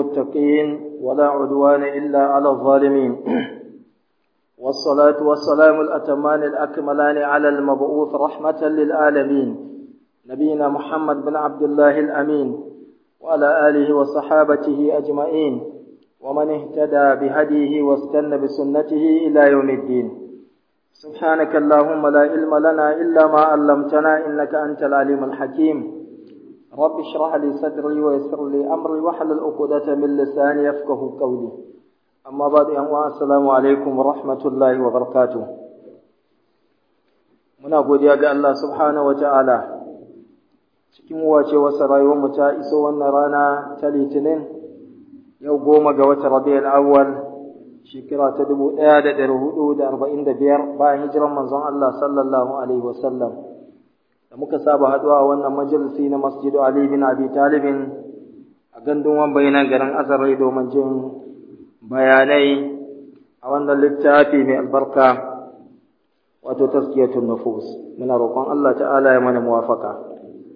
المتقين ولا عدوان إلا على الظالمين والصلاة والسلام الأتمان الأكملان على المبعوث رحمة للعالمين نبينا محمد بن عبد الله الأمين وعلى آله وصحابته أجمعين ومن اهتدى بهديه واستنى بسنته إلى يوم الدين سبحانك اللهم لا علم لنا إلا ما علمتنا إنك أنت العليم الحكيم رب اشرح لي صدري ويسر لي أمري واحلل عقدة من لساني يفقه قولي أما بعد أن السلام عليكم ورحمة الله وبركاته muna godiya ga Allah subhanahu wa ta'ala cikin wace wasa rayuwarmu ta iso wannan rana ta litinin yau goma ga watan rabi'ul awwal shekara ta dubu ɗaya da ɗari hudu da arba'in da biyar bayan hijiran manzon Allah sallallahu alaihi wasallam da muka saba haɗuwa a wannan majalisi na masjidu Ali bin Abi Talibin a gandun wambai na garin Azarai domin jin bayanai a wannan littafi mai albarka wato taskiyatun nufus muna roƙon Allah ta'ala ya mana muwafaka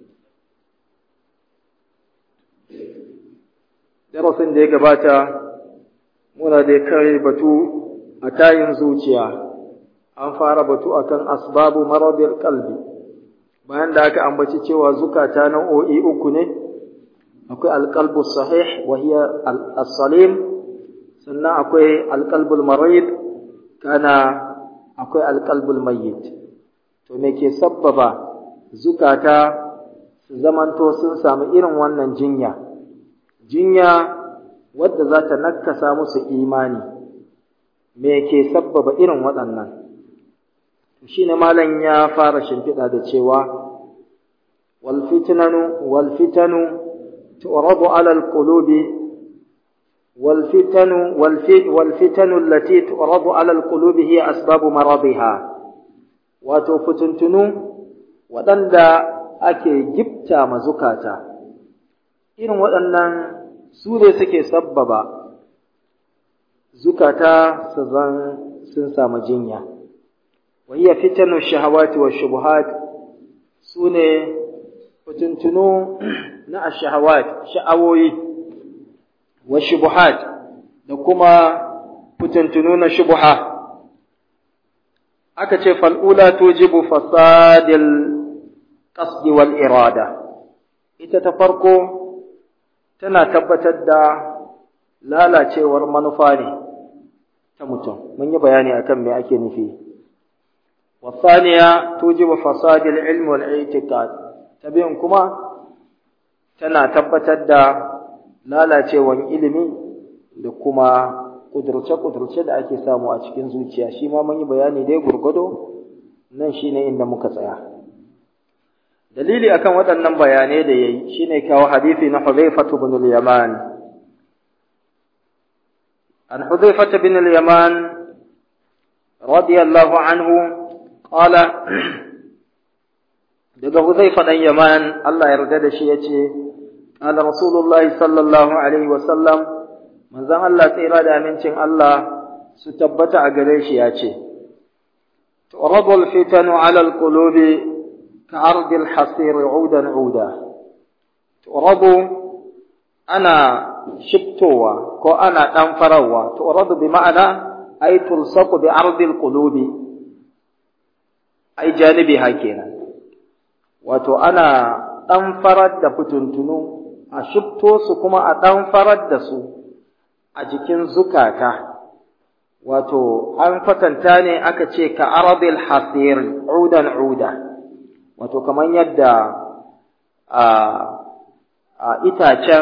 darasin da ya gabata muna da kare batu a tayin zuciya an fara batu akan asbabu maradil qalbi bayan da aka ambaci cewa zukata nau'o'i uku ne akwai alqalbu sahih wa hiya as-salim sannan akwai alqalbul marid kana akwai alqalbul mayyit to me ke sabbaba zukata su zamanto sun samu irin wannan jinya jinya wadda za ta nakasa musu imani me ke sabbaba irin waɗannan shi ne malam ya fara shimfiɗa da cewa walfitanu walfitanu tu'radu ala alqulubi walfitanu walfitanu allati tu'radu ala alqulubi hiya asbabu maradiha wato fituntunu waɗanda ake gifta mazukata irin waɗannan su ne suke sabbaba zukata su zan sun samu jinya wahiyya fitanu shahawati wa shubuhat su ne fitintunu na ashahawat sha'awoyi wa shubuhat da kuma fitintunu na shubuha aka ce fal'ula tujibu fasadil qasdi wal irada ita ta farko tana tabbatar da lalacewar manufa ne ta mutum mun yi bayani akan me ake nufi wasaniya tujibu fasadil ilmi wal i'tiqad tabi'in kuma tana tabbatar da lalacewar ilimi da kuma kudurce-kudurce da ake samu a cikin zuciya shi ma mun yi bayani dai gurgudo nan shine inda muka tsaya dalili akan waɗannan bayanai da yayi shine kawo hadisi na Hudhaifah ibn al-Yaman an Hudhaifah ibn al-Yaman radiyallahu anhu qala daga Hudhaifah dan Yaman Allah ya yarda da shi yace qala Rasulullah sallallahu alaihi wa sallam manzon Allah tsira da amincin Allah su tabbata a gare shi yace tu'radu al-fitanu 'ala al-qulubi كعرض الحصير عودا عودا تؤرض أنا شبتوا كو أنا تنفروا تؤرض بمعنى أي تلصق بعرض القلوب أي جانبها كينا wato ana ɗanfarar da fituntunu a shifto su kuma a ɗanfarar da su a jikin zukata wato an kwatanta ne aka ce ka arabil hasir udan uda wato kamar yadda a itacen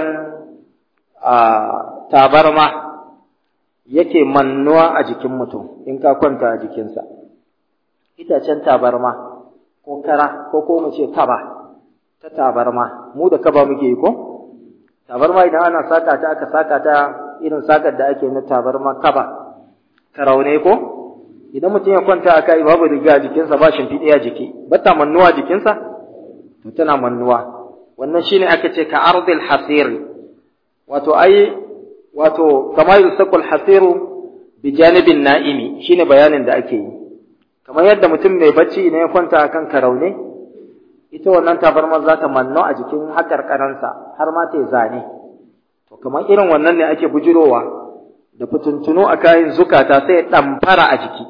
tabarma yake mannuwa a jikin mutum in ka kwanta a jikinsa itacen tabarma ko kara ko ko mu ce kaba ta tabarma mu da kaba muke yi ko tabarma idan ana saka ta aka saka ta irin sakar da ake na tabarma kaba karaune ko idan mutum ya kwanta a kai babu riga a jikinsa ba shimfiɗe a jiki ba ta mannuwa jikinsa to tana mannuwa wannan shine aka ce ka ardil hasir wato ai wato kama yusaqul hasiru bi janibin na'imi shine bayanin da ake yi kamar yadda mutum mai bacci idan ya kwanta akan karaune ita wannan tabarmar za ta manno a jikin haƙarƙaransa har ma ta zane to to kamar irin wannan ne ake bujirowa da fitintunu a kayan zukata sai ɗamfara a jiki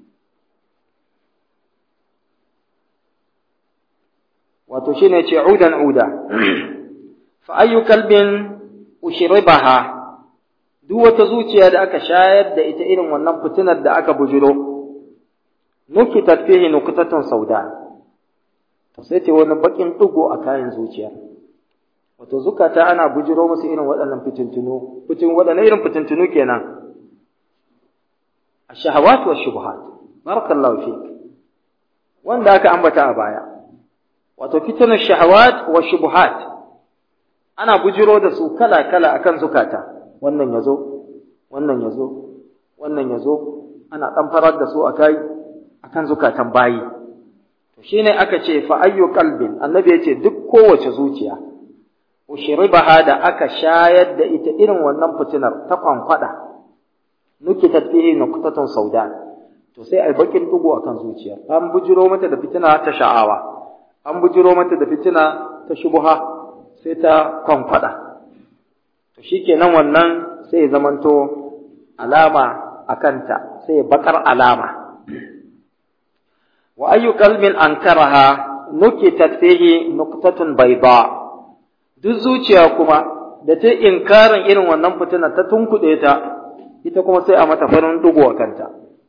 wato shine ce udan uda fa ayyu kalbin ushribaha duk wata zuciya da aka shayar da ita irin wannan fitinar da aka bujiro nukitat fihi nuqtatun sauda to sai ce wani bakin dugo a kayan zuciya wato zukata ana bujiro musu irin waɗannan fitintunu fitin waɗannan irin fitintunu kenan ash-shahawat wa shubuhat barakallahu fik wanda aka ambata a baya wato fitnar shahawat wa shubuhat ana bujiro da su kala kala akan zukata wannan yazo wannan yazo wannan yazo ana dan farar da su akai akan zukatan bayi to shine aka ce fa ayyu qalbin annabi yace duk kowace zuciya ushribaha da aka shayar da ita irin wannan fitinar ta kwankwada nukitat fihi nuqtatun sauda to sai ai bakin dugo akan zuciya an bujiro mata da fitina ta sha'awa an bujiro mata da fitina ta shubha sai ta kwankwada to shikenan wannan sai ya zamanto alama akanta sai bakar alama wa ayyu qalbin ankaraha nukitat fihi nuqtatun bayda duk zuciya kuma da ta inkarin irin wannan fitina ta tunkuɗe ta ita kuma sai a mata farin dugo a kanta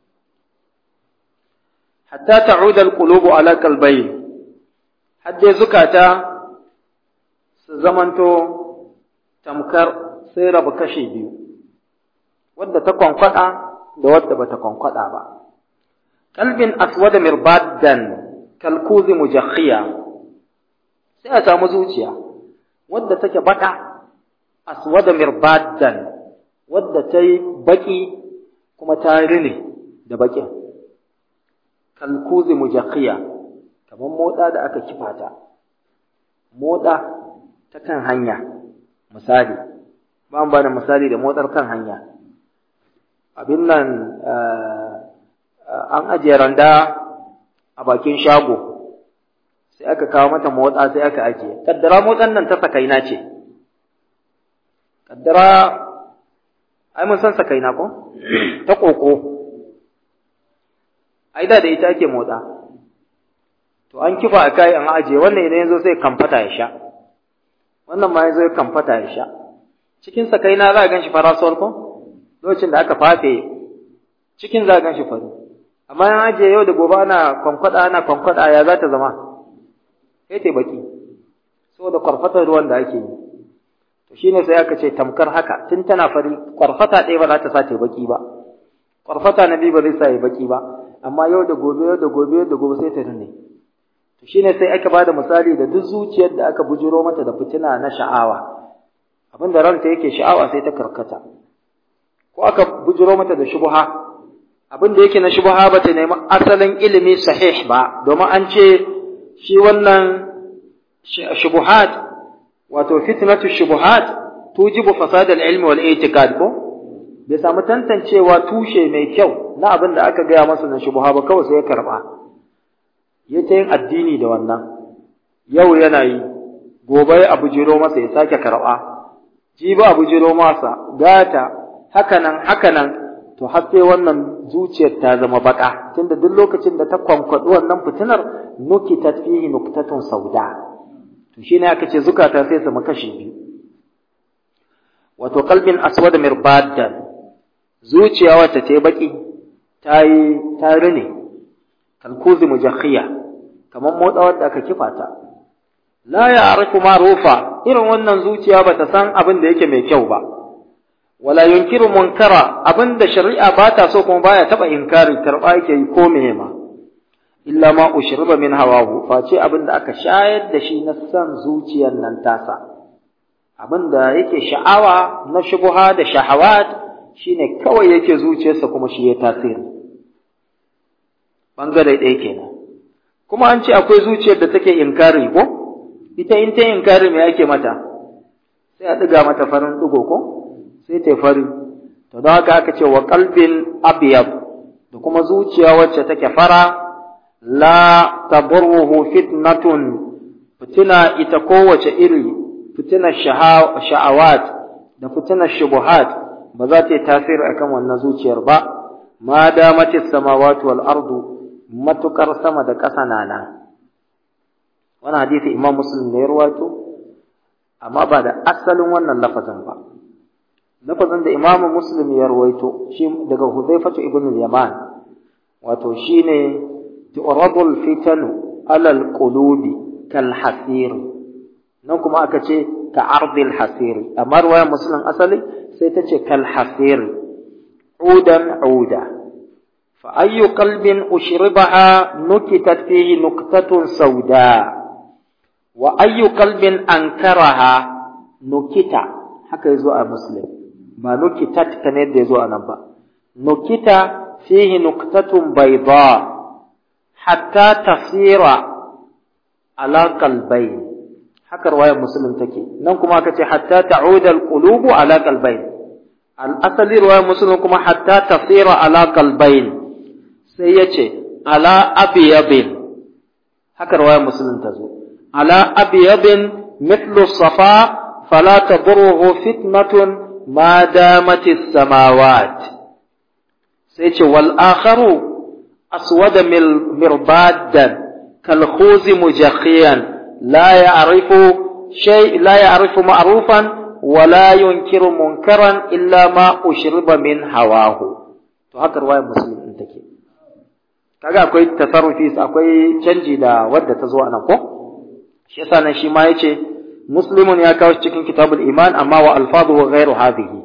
hatta ta'uda al-qulubu ala qalbayn hadde zukata su zamanto tamkar sai rabu kashe biyu wadda ta kwankwada da wadda bata kwankwada ba qalbin aswada mirbaddan kalkuzi mujakhiya sai a samu zuciya wadda take baka aswada mirbaddan wadda ta yi baki kuma ta rine da bakin kalkuzi mujakhiya kamar moda da aka kifata moda ta kan hanya misali ba ba da misali da motsar kan hanya abin nan an ajiye randa a bakin shago sai aka kawo mata motsa sai aka ajiye kaddara motsan nan ta sakaina ce kaddara ai mun san sakaina ko ta koko ai da da ita ake motsa to an kifa a kai an ajiye wannan idan yazo sai kamfata ya sha wannan ma yazo ya kamfata ya sha cikin sakaina za a ganshi farasuwar ko lokacin da aka fafe cikin za a ganshi fari amma yan ajiye yau da gobe ana kwankwada ana kwankwada ya za ta zama sai ta baki saboda kwarfatar ruwan da ake yi to shine sai aka ce tamkar haka tun tana fari kwarfata ɗaya ba za ta sa ta baki ba kwarfata na biyu ba zai sa ya baki ba amma yau da gobe yau da gobe yau da gobe sai ta rine to shine sai aka bada misali da duk zuciyar da aka bujiro mata da fitina na sha'awa abin da ranta yake sha'awa sai ta karkata ko aka bujiro mata da shubha abin da yake na shubha ba ta nemi asalin ilimi sahih ba domin an ce shi wannan shubuhat wato fitnatu shubuhat tujibu fasad al-ilm wal i'tiqad ko bai samu tantancewa tushe mai kyau na abin da aka gaya masa na shubuha ba kawai sai ya karba ya ta yin addini da wannan yau yana yi gobe a bujiro masa ya sake karba jibi a bujiro masa gata hakanan hakanan to har sai wannan zuciyar ta zama baka tunda duk lokacin da ta kwankwadi wannan fitinar nukitat fihi nuktatun sauda to shine aka ce zukata sai su makashi biyu wato qalbin aswad mirbaddan zuciya wacce ta baki ta yi ta rine kalkuzi mujakhiya kamar motsawar da aka kifa ta la ya'rifu ma'rufa irin wannan zuciya bata san abin da yake mai kyau ba wala yunkiru munkara abinda shari'a ba ta so kuma baya taba inkari karba yake yi ko meye ma illa ma ushriba min hawahu face abinda aka shayar da shi na san zuciyar nan tasa abinda yake sha'awa na shubuha da shahawat shine kawai yake zuciyarsa kuma shi ya tasiri bangare ɗaya kenan kuma an ce akwai zuciyar da take inkari ko ita in ta inkari me yake mata sai a ɗiga mata farin ɗigo ko sai ta fari to don haka aka ce wa qalbin abyad da kuma zuciya wacce take fara la taburruhu fitnatun fitina ita kowace iri fitina sha'awat da fitinar shubuhat ba za ta yi tasiri akan wannan zuciyar ba ma damatis samawati wal ardu matukar sama da ƙasa na nan wannan hadisi imam muslim ne ya rawaito amma ba da asalin wannan lafazin ba lafazin da imam muslim ya rawaito shi daga huzaifatu ibn al-yaman wato shine tu'radul fitanu alal qulubi kal hasir nan kuma aka ce ka ardil hasir amma ruwayar muslim asali sai ta ce kal hasir udan uda fa ayyu qalbin ushribaha nukitat fihi nuqtatun sauda wa ayyu qalbin ankaraha nukita haka yazo a muslim ba nukitat kane da yazo a nan ba nukita fihi nuqtatun bayda hatta tasira ala qalbayn haka riwayar muslim take nan kuma aka ce hatta ta'uda alqulubu ala qalbayn al-asali riwayar muslim kuma hatta tasira ala qalbayn sai yace ala abyabin haka riwayar muslim ta zo ala abyabin mithlu safa fala tadurruhu fitnatun ma damat as-samawat sai ce wal akharu aswada mirbadan kal khuzi mujakhiyan لا يعرف شيء لا يعرف معروفا ولا ينكر منكرا الا ما اشرب من هواه to haka ruwayar muslim din take kaga akwai tasarrufi akwai canji da wadda ta zo anan ko shi yasa nan shi ma yace muslimun ya kawo cikin kitabul iman amma wa alfadhu ghairu hadhihi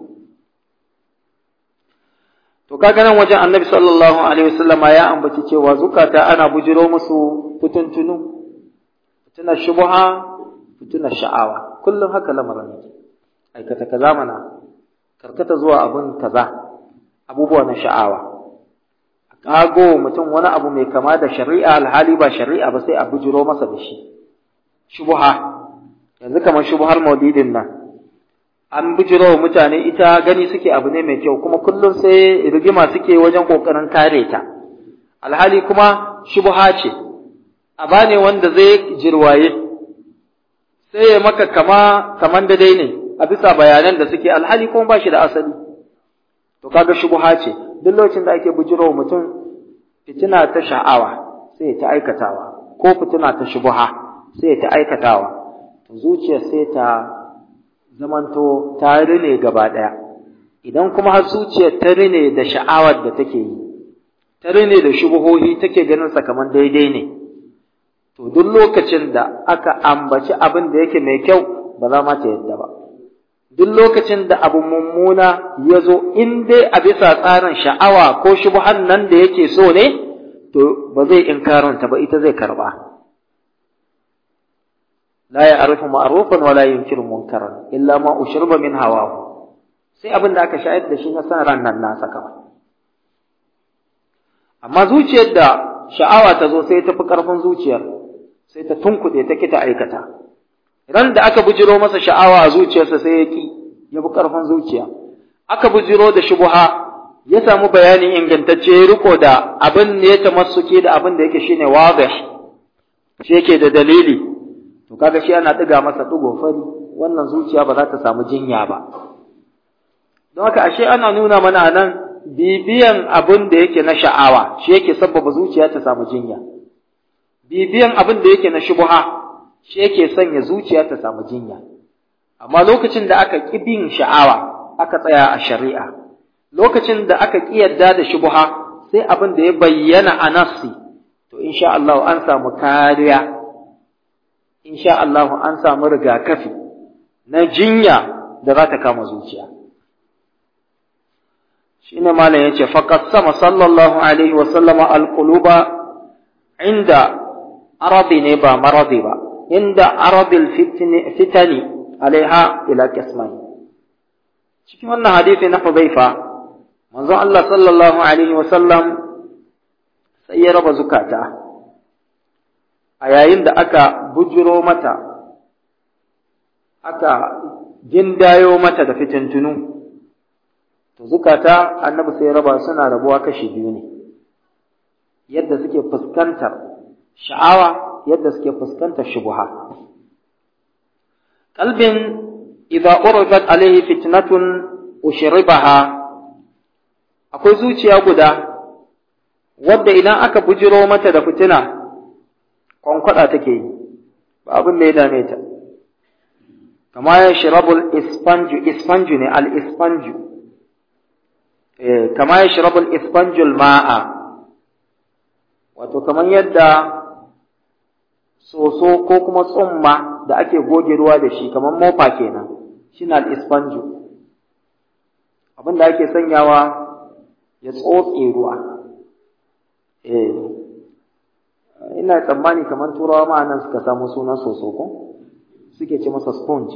to kaga nan wajen annabi sallallahu alaihi wasallama ya ambaci cewa zukata ana bujiro musu fituntunu fitinar shubha fitinar sha'awa kullum haka lamarin yake aikata kaza mana karkata zuwa abun kaza abubuwa na sha'awa a kago mutum wani abu mai kama da shari'a alhali ba shari'a ba sai a bujiro masa da shi shubha yanzu kamar shubhar maulidin nan an bujiro wa mutane ita gani suke abu ne mai kyau kuma kullum sai rigima suke wajen kokarin kare ta alhali kuma shubha ce aba ne wanda zai jirwaye sai ya maka kama kaman da dai ne a bisa bayanan da suke alhali kuma ba shi da asali to kaga shubha ce duk lokacin da ake bujiro mutum fitina ta sha'awa sai ta aikatawa ko fitina ta shubha sai ta aikatawa to zuciyar sai ta zamanto ta rine gaba daya idan kuma har zuciyar ta rine da sha'awar da take yi ta rine da shubuhohi take ganin sa kaman daidai ne to duk lokacin da aka ambaci abin da yake mai kyau ba za ma ta yadda ba duk lokacin da abu mummuna ya zo in dai a bisa tsarin sha'awa ko shubhan nan da yake so ne to ba zai inkaranta ba ita zai karba la ya'rifu ma'rufan wa la yunkiru munkaran illa ma ushriba min hawahu sai abin da aka shayar da shi na san ran nan nasa kawai amma zuciyar da sha'awa ta zo sai ta fi ƙarfin zuciyar sai ta tunkuɗe ta kita aikata ran da aka bujiro masa sha'awa a zuciyarsa sai ya ki ya fi ƙarfin zuciya aka bujiro da shubuha ya samu bayani ingantacce ya riko da abin da ya tamassuke da abin da yake shine wadih shi yake da dalili to kaga shi ana ɗiga masa ɗigo fari wannan zuciya ba za ta samu jinya ba don haka ashe ana nuna mana nan bibiyan abin da yake na sha'awa shi yake sabbaba zuciya ta samu jinya bibiyan abin da yake na shubha shi yake sanya zuciya ta samu jinya amma lokacin da aka ƙi bin sha'awa aka tsaya a shari'a lokacin da aka ƙi yadda da shubha sai abin da ya bayyana a nassi to insha Allah an samu kariya insha Allah an samu rigakafi na jinya da za ta kama zuciya shine malam yace faqad sama sallallahu alaihi wa sallama alquluba inda arabi ne ba maradi ba inda arabil fitni fitani alaiha ila qismai cikin wannan hadisi na Hudhaifa manzon Allah sallallahu alaihi wa sallam sai ya raba zukata a yayin da aka bujiro mata aka gindayo mata da fitintunu to zukata annabi sai raba suna rabuwa kashi biyu ne yadda suke fuskantar sha'awa yadda suke fuskantar shubuha kalbin idza uridat alaihi fitnatun ushribaha akwai zuciya guda wadda idan aka bujiro mata da fitina kwankwada take yi ba abin da ya dame ta kama ya shirabul ispanju ispanju ne al ispanju eh kama ya shirabul ispanjul ma'a wato kamar yadda soso ko kuma tsumma da ake goge ruwa da shi kamar mofa kenan shine al ispanju abin da ake sanyawa ya tsotse ruwa eh ina tsammani kamar turawa ma nan suka samu sunan soso ko suke ce masa sponge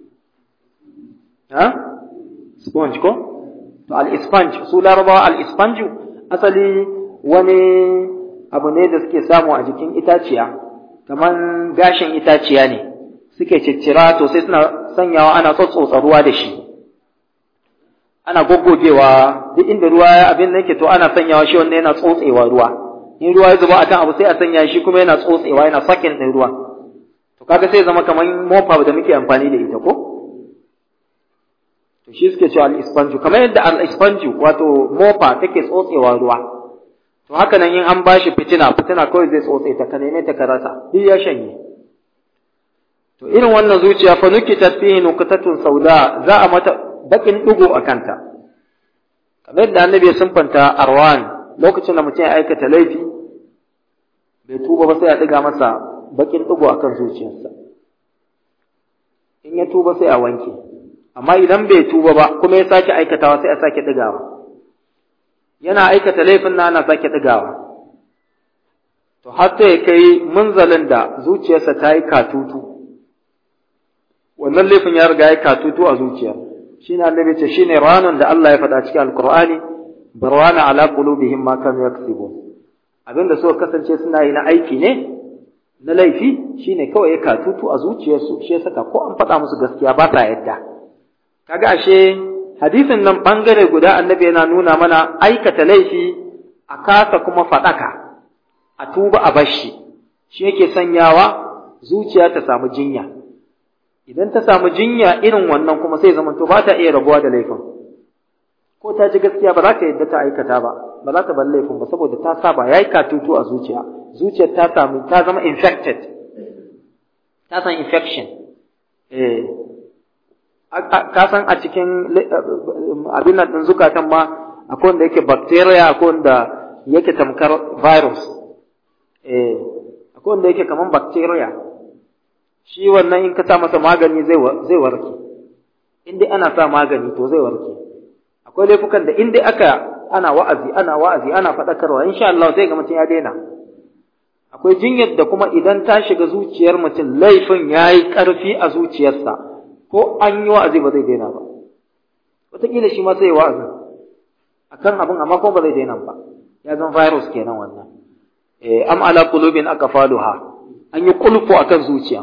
ha sponge ko to al-ispange su larabawa al-ispange asali wani abu ne da suke samu a jikin itaciya kamar gashin itaciya ne suke ciccira to sai suna sanyawa ana tsotsotsa ruwa da shi ana goggogewa duk inda ruwa ya abin da yake to ana sanyawa shi wanda yana tsotsewa ruwa in ruwa ya zuba akan abu sai a sanya shi kuma yana tsotsewa yana sakin din ruwa to kaga sai zama kamar mofa da muke amfani da ita ko to shi suke cewa al-ispanju kamar yadda al-ispanju wato mofa take tsotsewa ruwa to haka nan in an bashi fitina fitina kawai zai tsotse ta ka neme ta ka rasa duk ya shanye to irin wannan zuciya fa nukitat fihi nuqtatun sauda za a mata bakin ɗigo a kanta kamar yadda annabi ya sunfanta arwan lokacin da mutum ya aikata laifi bai tuba ba sai a ɗiga masa bakin ɗigo a kan zuciyarsa in ya tuba sai a wanke amma idan bai tuba ba kuma ya sake aikatawa sai a sake ɗigawa yana aikata laifin na ana sake ɗigawa to har sai ya kai munzalin da zuciyarsa ta yi katutu wannan laifin ya riga ya katutu a zuciyar shine annabi ce shine ranan da Allah ya faɗa cikin alqur'ani barwana ala qulubihim ma kanu yaksibun abinda suka kasance suna yi na aiki ne na laifi shine kawai ya katutu a zuciyarsu shi ya saka ko an faɗa musu gaskiya ba ta yadda kaga ashe hadisin nan bangare guda annabi yana nuna mana aikata laifi a kasa kuma faɗaka a tuba a bashi shi yake sanyawa zuciya ta samu jinya idan ta samu jinya irin wannan kuma sai zaman to ba ta iya rabuwa da laifin ko ta ji gaskiya ba za ta yadda ta aikata ba ba za ta bar laifin ba saboda ta saba yayi katutu a zuciya zuciyar ta samu ta zama infected ta san infection eh ka san a cikin abin nan din zukatan ma akwai wanda yake bacteria akwai wanda yake tamkar virus eh akwai wanda yake kaman bacteria shi wannan in ka sa masa magani zai zai warke in dai ana sa magani to zai warke akwai laifukan da in dai aka ana wa'azi ana wa'azi ana faɗakarwa insha Allah sai ga mutum ya daina akwai jinyar da kuma idan ta shiga zuciyar mutum laifin yayi ƙarfi a zuciyarsa ko an yi wa'azi ba zai daina ba wataƙila shi ma sai wa'azi akan abin amma kuma ba zai daina ba ya zan virus kenan wannan eh am ala qulubin aqfaluha an yi kulfu akan zuciya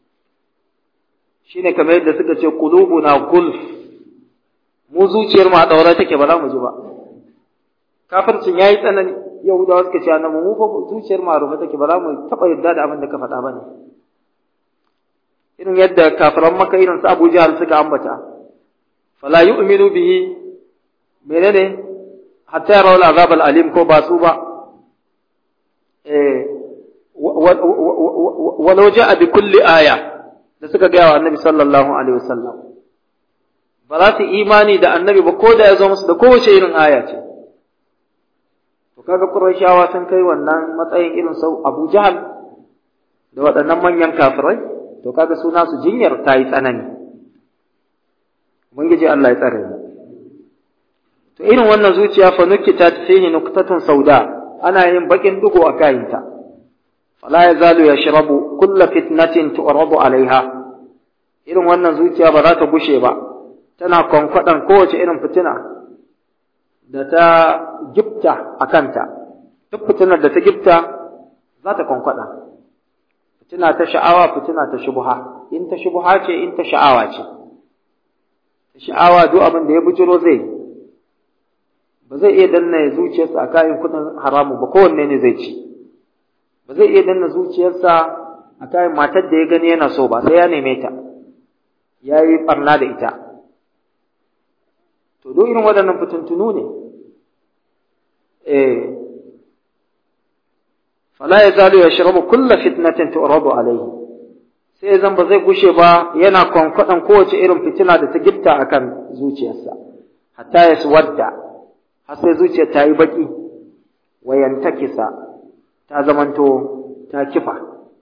shine kamar yadda suka ce qulubuna gulf mu zuciyar mu a daure take ba za mu ji ba kafircin yayi tsanani yahudawa suka ce annabi mu fa zuciyar mu a rufe take ba za mu taba yadda da abin da ka faɗa ba ne irin yadda kafiran maka irin su Abu Jahal suka ambata fala yu'minu bihi menene hatta yarawul azab al-alim ko ba su ba eh walau ja'a bi kulli aya da suka gaya wa annabi sallallahu alaihi wasallam ba za su imani da annabi ba ko da ya zo musu da kowace irin aya ce to kaga qurayshawa sun kai wannan matsayin irin sau Abu Jahal da waɗannan manyan kafirai to kaga suna su jinyar ta yi tsanani ubangiji Allah ya tsare mu to irin wannan zuciya fa nukita fihi nuqtatun sauda ana yin bakin dugo a kayinta fala yazalu yashrabu kulla fitnatin tu'radu alaiha irin wannan zuciya ba za ta gushe ba tana kwankwadan kowace irin fitina da ta gifta a kanta duk fitinar da ta gifta za ta kwankwada fitina ta sha'awa fitina ta shubha in ta shubha ce in ta sha'awa ce sha'awa duk abin da ya bujiro zai ba zai iya danna zuciyarsa a kayan kudin haramu ba kowanne ne zai ci ba zai iya danna zuciyarsa a kayan matar da ya gani yana so ba sai ya neme ta ya yi ɓarna da ita to duk irin waɗannan fitintunu ne eh fala ya zalu ya shirabu kulla fitnatin tu'radu alaihi sai zan ba zai gushe ba yana kwankwaɗan kowace irin fitina da ta gifta akan zuciyarsa hatta ya wadda har sai zuciyar ta yi baki wayantakisa ta zamanto ta kifa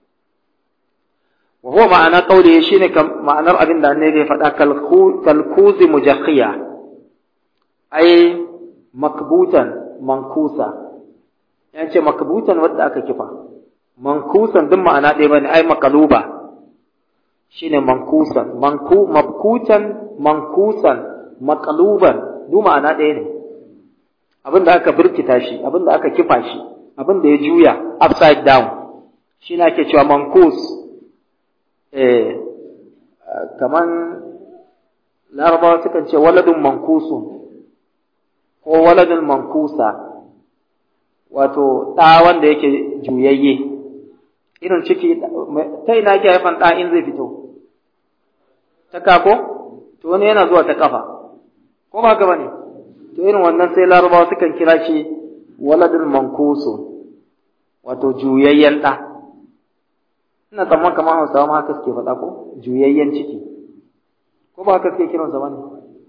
wa huwa ma'ana qawli shine ma'anar abin da annabi ya faɗa kalkuzi mujakhiya ai makbutan mankusa ya ce makbutan wadda aka kifa mankusan duk ma'ana ɗaya bane ai makaluba shine mankusan manku mabkutan mankusan makaluban duk ma'ana ɗaya ne abin da aka birkita shi abin da aka kifa shi abin da ya juya upside down shi ne ake cewa mankus eh kaman larabawa sukan ce waladun mankusun ko waladun mankusa wato ɗa wanda yake juyayye irin ciki ta ina ake haifan ɗa in zai fito ta kako to wani yana zuwa ta kafa ko ba haka bane to irin wannan sai larabawa sukan kira shi waladul mankusu wato juyayyen ɗa ina tsamman kamar hausawa ma haka suke faɗa ko juyayyen ciki ko ba haka suke kiransa bane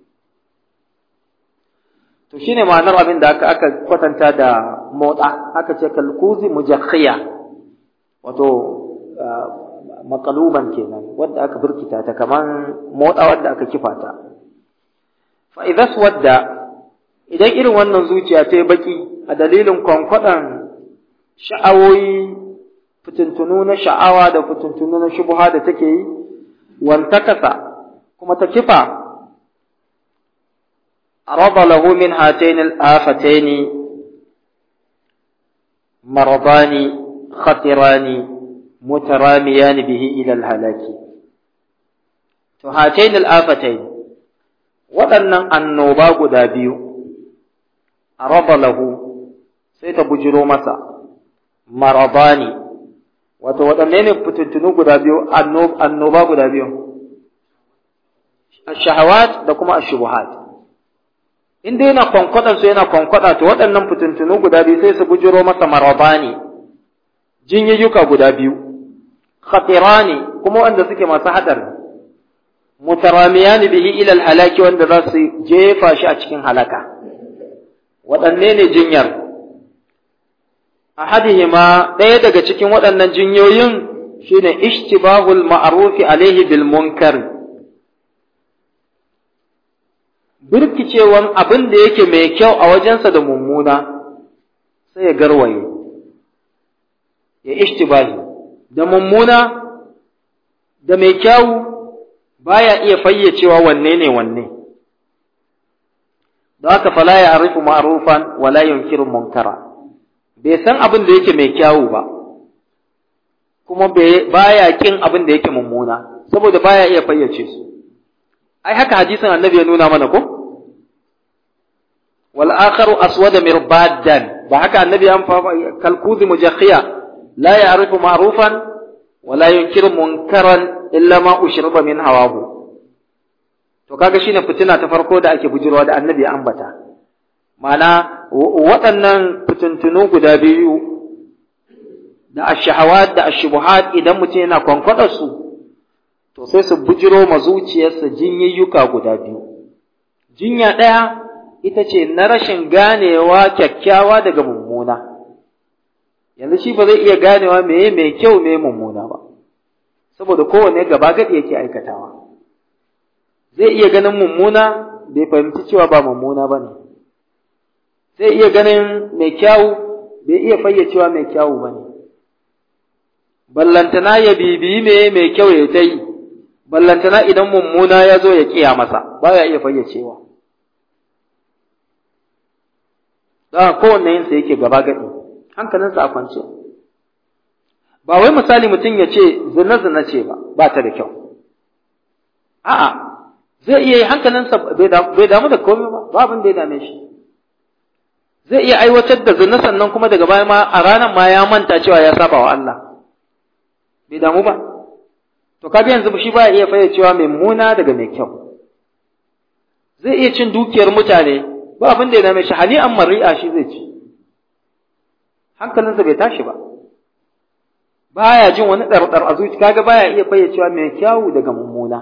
to shine ma'anar abin da aka aka kwatanta da motsa aka ce kalkuzi mujakhiya wato makaluban kenan wadda aka birkita ta kaman motsa wadda aka kifa ta fa idza wadda idan irin wannan zuciya ta yi baki a dalilin kwankwaɗan sha'awoyi fitintunu na sha'awa da fitintunu na shubuha da take yi wantakasa kuma ta kifa عرض له من هاتين الآفتين مرضان خطران متراميان به إلى الهلاك هاتين الآفتين waɗannan annoba guda biyu a raba lahu sai ta bujiro masa marabani wato waɗanne ne fitintunu guda biyu annoba guda biyu shahawat da kuma ashubuhat in dai yana kwankwaɗa su yana kwankwaɗa to waɗannan fitintunu guda biyu sai su bujiro masa marabani jinyayyuka guda biyu khatirani kuma wanda suke masu haɗari mutaramiyani bihi ila halaki wanda za su jefa shi a cikin halaka waɗanne ne jinyar ahadihima ɗaya daga cikin waɗannan jinyoyin shine ishtibahul ma'rufi alaihi bil munkar birkicewan abin da yake mai kyau a wajensa da mummuna sai ya garwaye ya ishtibahi da mummuna da mai kyau baya iya fayyacewa wanne ne wanne da haka fala ya arifu ma'rufan wala yunkiru munkara bai san abin da yake mai kyawu ba kuma baya kin abin da yake mummuna saboda baya iya fayyace su ai haka hadisin annabi ya nuna mana ko wal akharu aswada mirbadan ba haka annabi ya fa kalkuzi mujakhiya la ya'rifu ma'rufan wa la yunkiru munkaran illa ma ushriba min hawahu to kaga shine fitina ta farko da ake bujirwa da annabi ya ambata ma'ana waɗannan fitintunu guda biyu da ashahawat da ashubuhat idan mutum yana kwankwadar su to sai su bujiro ma zuciyarsa jinyayyuka guda biyu jinya ɗaya ita ce na rashin ganewa kyakkyawa daga mummuna yanzu shi ba zai iya ganewa meye mai kyau meye mummuna ba saboda kowanne gaba gadi yake aikatawa zai iya ganin mummuna bai fahimci cewa ba mummuna ba ne zai iya ganin mai kyawu bai iya fayyacewa mai kyawu ba ne ballantana ya bibiyi me mai kyau ya ta yi ballantana idan mummuna ya zo ya kiya masa ba ya iya fayyacewa da kowanne yinsa yake gaba gadi hankalinsa a kwance ba wai misali mutum ya ce zina zina ce ba ba ta da kyau a'a zai iya hankalinsa bai damu da komai ba ba abin da ya dame shi zai iya aiwatar da zina sannan kuma daga baya ma a ranar ma ya manta cewa ya saba wa Allah bai damu ba to kaga yanzu shi ba iya fayyacewa mai muna daga mai kyau zai iya cin dukiyar mutane ba abin da ya dame shi hani an mari'a shi zai ci hankalinsa bai tashi ba baya jin wani ɗarɗar a zuci kaga baya iya fayyacewa mai kyawu daga mummuna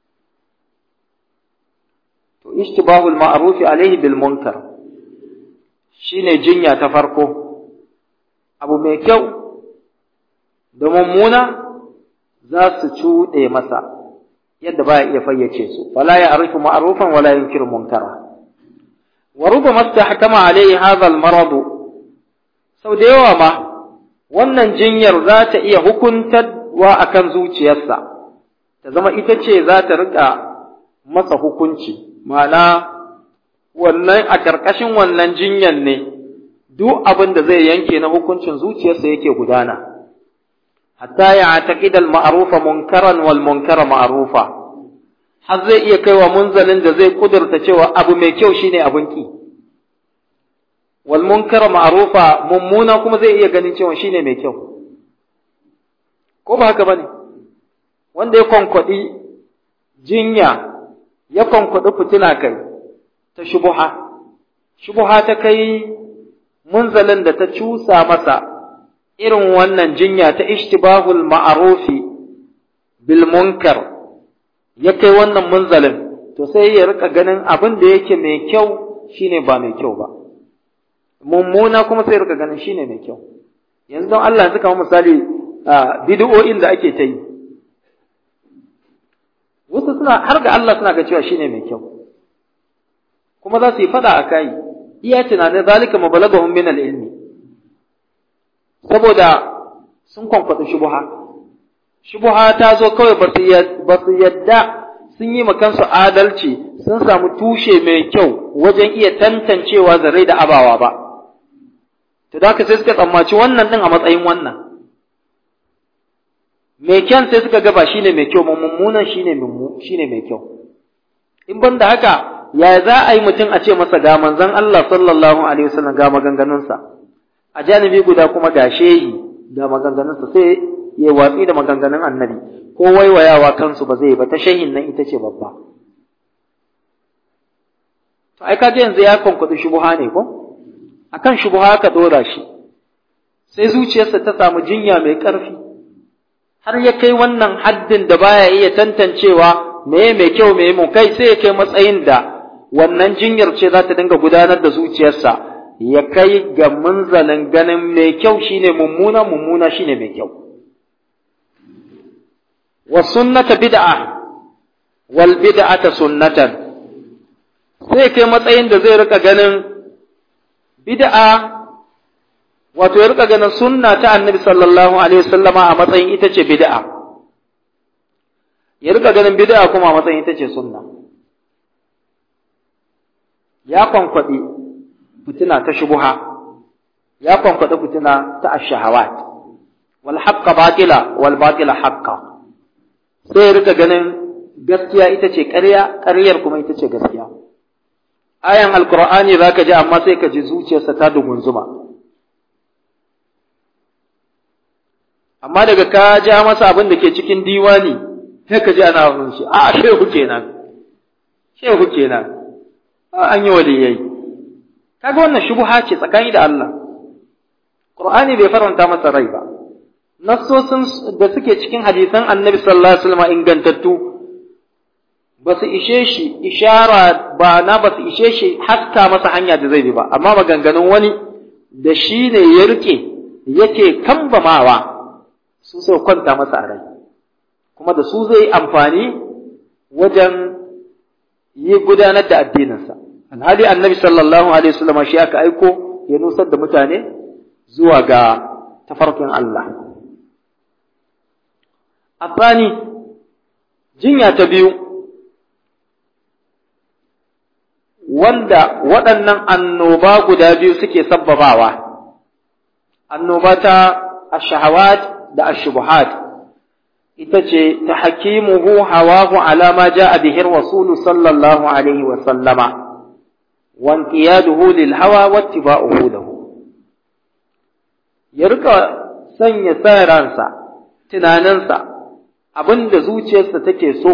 to ishtibahul ma'ruf alaihi bil munkar shine jinya ta farko abu mai kyau da mummuna za su cuɗe masa yadda baya iya fayyace su fala ya arifu ma'rufan wala yunkiru munkara wa rubama istahkama alaihi hadha al marad sau da yawa ma wannan jinyar za ta iya hukuntarwa akan zuciyarsa ta zama ita ce za ta rika masa hukunci ma'ana wannan a ƙarƙashin wannan jinyar ne duk abin da zai yanke na hukuncin zuciyarsa yake gudana hatta ya taqida al ma'rufa munkaran wal munkara ma'rufa har zai iya kaiwa munzalin da zai kudurta cewa abu mai kyau shine abin ki wal munkara ma'rufa mummuna kuma zai iya ganin cewa shine mai kyau ko ba haka bane wanda ya konkwadi jinya ya konkwadi fitina kai ta shubuha shubuha ta kai munzalin da ta cusa masa irin wannan jinya ta ishtibahul ma'rufi bil munkar ya kai wannan munzalin to sai ya rika ganin abin da yake mai kyau shine ba mai kyau ba mummuna kuma sai rika ganin shine mai kyau yanzu don Allah yanzu kamar misali bid'o'in da ake ta yi wasu suna har ga Allah suna ga cewa shine mai kyau kuma za su yi fada a kai iya tunanin zalika mabalagahum min al-ilmi saboda sun kwankwata shubuha shubuha ta zo kawai ba su yadda sun yi kansu adalci sun samu tushe mai kyau wajen iya tantancewa zarai da abawa ba to da haka sai suka tsammaci wannan din a matsayin wannan mai kyan sai suka ga ba shine mai kyau mummunan shine shine mai kyau in ban da haka ya za a yi mutum a ce masa ga manzon Allah sallallahu alaihi wasallam ga maganganunsa a janibi guda kuma ga shehi ga maganganunsa sai ya watsi da maganganun annabi ko waiwayawa kansu ba zai ba ta shehin nan ita ce babba to ai kaje yanzu ya kwankwaɗi shubuha ne ko akan shubuha ka dora shi sai zuciyarsa ta samu jinya mai ƙarfi har ya kai wannan haddin da baya iya tantancewa meye mai kyau meye mu kai sai ya kai matsayin da wannan jinyar ce za ta dinga gudanar da zuciyarsa ya kai ga munzalin ganin mai kyau shine mummuna mummuna shine mai kyau wa sunnata bid'a wal bid'ata sunnatan sai kai matsayin da zai rika ganin bid'a wato ya rika ganin sunna ta annabi sallallahu alaihi wasallama a matsayin ita ce bid'a ya rika ganin bid'a kuma a matsayin ita ce sunna ya kwankwaɗi fitina ta shubuha ya kwankwaɗi fitina ta ashahawat wal haqqa batila wal batila haqqa sai ya rika ganin gaskiya ita ce ƙarya ƙaryar kuma ita ce gaskiya ayan alqur'ani zaka ji amma sai ka ji zuciyarsa ta dugunzuma amma daga ka ja masa abin da ke cikin diwani sai ka ji ana wani shi a shehu kenan shehu kenan an yi waliyai kaga wannan shubha ce tsakani da Allah Qur'ani bai faranta masa rai ba nassosin da suke cikin hadisan Annabi sallallahu alaihi wasallam ingantattu ba su ishe shi ishara ba na ba su ishe shi haska masa hanya da zai bi ba amma maganganun wani da shi ne ya rike yake kambamawa su sai kwanta masa a rai kuma da su zai amfani wajen yi gudanar da addininsa alhali annabi sallallahu alaihi wasallam shi aka aiko ya nusar da mutane zuwa ga tafarkin Allah Afani jinya ta biyu wanda waɗannan annoba guda biyu suke sabbabawa annoba ta ashahawat da ashubuhat ita ce ta hakimuhu hawahu ala ma ja'a bihi rasul sallallahu alaihi wa sallama wa inqiyaduhu lil hawa wa ittiba'uhu lahu ya rika sanya sa ransa tunaninsa abin da zuciyarsa take so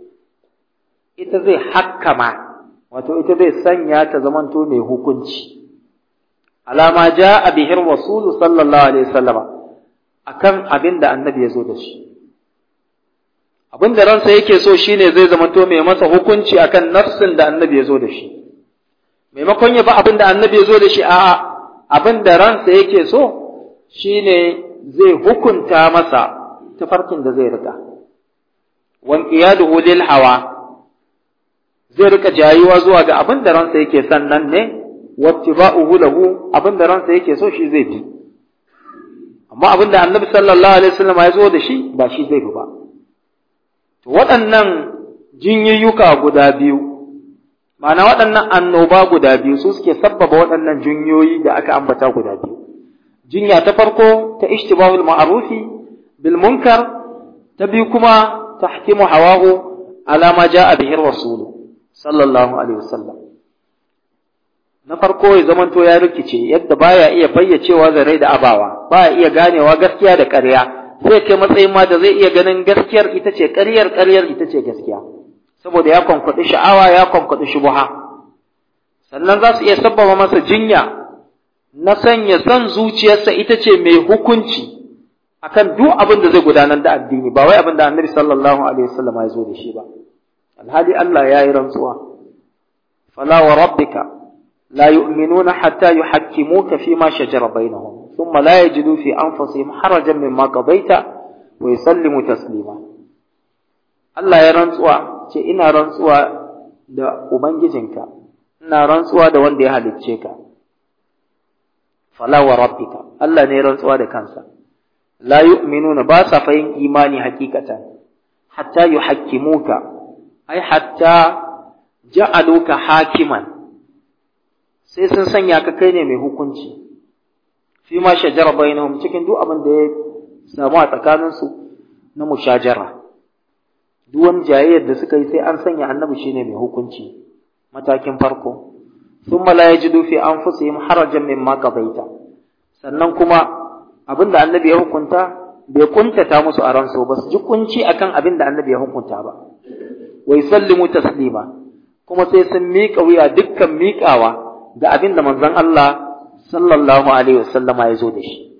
ita zai hakkama wato ita zai sanya ta zamanto mai hukunci alama ja a bihir rasulu sallallahu alaihi wasallama akan abin da annabi ya zo da shi abin da ransa yake so shine zai zamanto mai masa hukunci akan nafsin da annabi ya zo da shi maimakon ya ba abin da annabi ya zo da shi a'a abin da ransa yake so shine zai hukunta masa tafarkin da zai rika wan qiyaduhu lil hawa zai rika jayuwa zuwa ga abin da ransa yake sannan ne wattiba'uhu lahu abin da ransa yake so shi zai bi amma abin da annabi sallallahu alaihi wasallam ya zo da shi ba shi zai bi ba to waɗannan jinyayyuka guda biyu ma'ana waɗannan annoba guda biyu su suke sabbaba waɗannan jinyoyi da aka ambata guda biyu jinya ta farko ta ishtibahul ma'rufi bil munkar ta biyu kuma tahkimu hawahu ala ma ja'a bihi rasul sallallahu alaihi wasallam na farko ya zamanto ya rikice yadda baya iya fayyacewa da rai da abawa baya iya ganewa gaskiya da ƙarya zai kai matsayin ma da zai iya ganin gaskiyar ita ce ƙaryar ƙaryar ita ce gaskiya saboda ya kwankwaɗi sha'awa ya kwankwaɗi shubuha sannan za su iya sabbaba masa jinya na sanya son zuciyarsa ita ce mai hukunci akan duk abin da zai gudanar da addini ba wai abin da annabi sallallahu alaihi wasallam ya zo da shi ba alhali Allah ya yi rantsuwa fala wa rabbika la yu'minuna hatta yuhakkimuka fi ma shajara bainahum thumma la yajidu fi anfusihim harajan mimma qadaita wa yusallimu taslima Allah ya rantsuwa ce ina rantsuwa da ubangijinka ina rantsuwa da wanda ya halicce ka fala wa rabbika Allah ne rantsuwa da kansa la yu'minuna ba sa fayin imani hakikatan hatta yuhakkimuka ai hatta ja'aluka hakiman sai sun sanya ka kai ne mai hukunci fi ma shajara bainahum cikin duk abin da ya samu a tsakanin su na mushajara duk wani jayayyar da suka yi sai an sanya annabi shine mai hukunci matakin farko thumma la yajidu fi anfusihim harajan mimma qadaita sannan kuma abinda annabi ya hukunta bai kuntata musu a ransu ba su ji kunci akan abin da annabi ya hukunta ba wa yusallimu taslima kuma sai sun miƙa wuya dukkan miƙawa ga abin da manzon Allah sallallahu alaihi wasallama ya zo da shi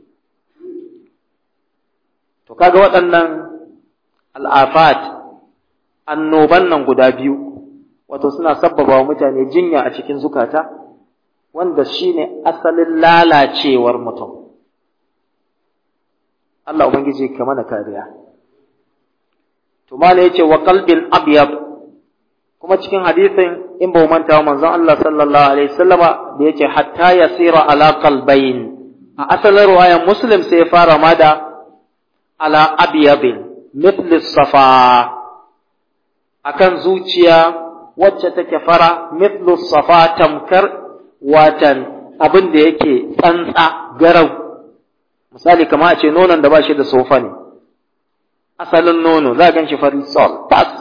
to kaga waɗannan al'afat annoban nan guda biyu wato suna sabbaba wa mutane jinya a cikin zukata wanda shine asalin lalacewar mutum Allah ubangiji ka mana kariya to mala yace wa qalbin abyad kuma cikin hadisin in ba manta wa manzon Allah sallallahu alaihi wasallama da yace hatta yasira ala qalbayn a asalin riwayar muslim sai ya fara ma da ala abyadin mithli safa akan zuciya wacce take fara mithlu safa tamkar watan abin da yake tsantsa garau misali kamar a ce nonon da ba shi da sofa ne asalin nono za a gan shi fari sol pas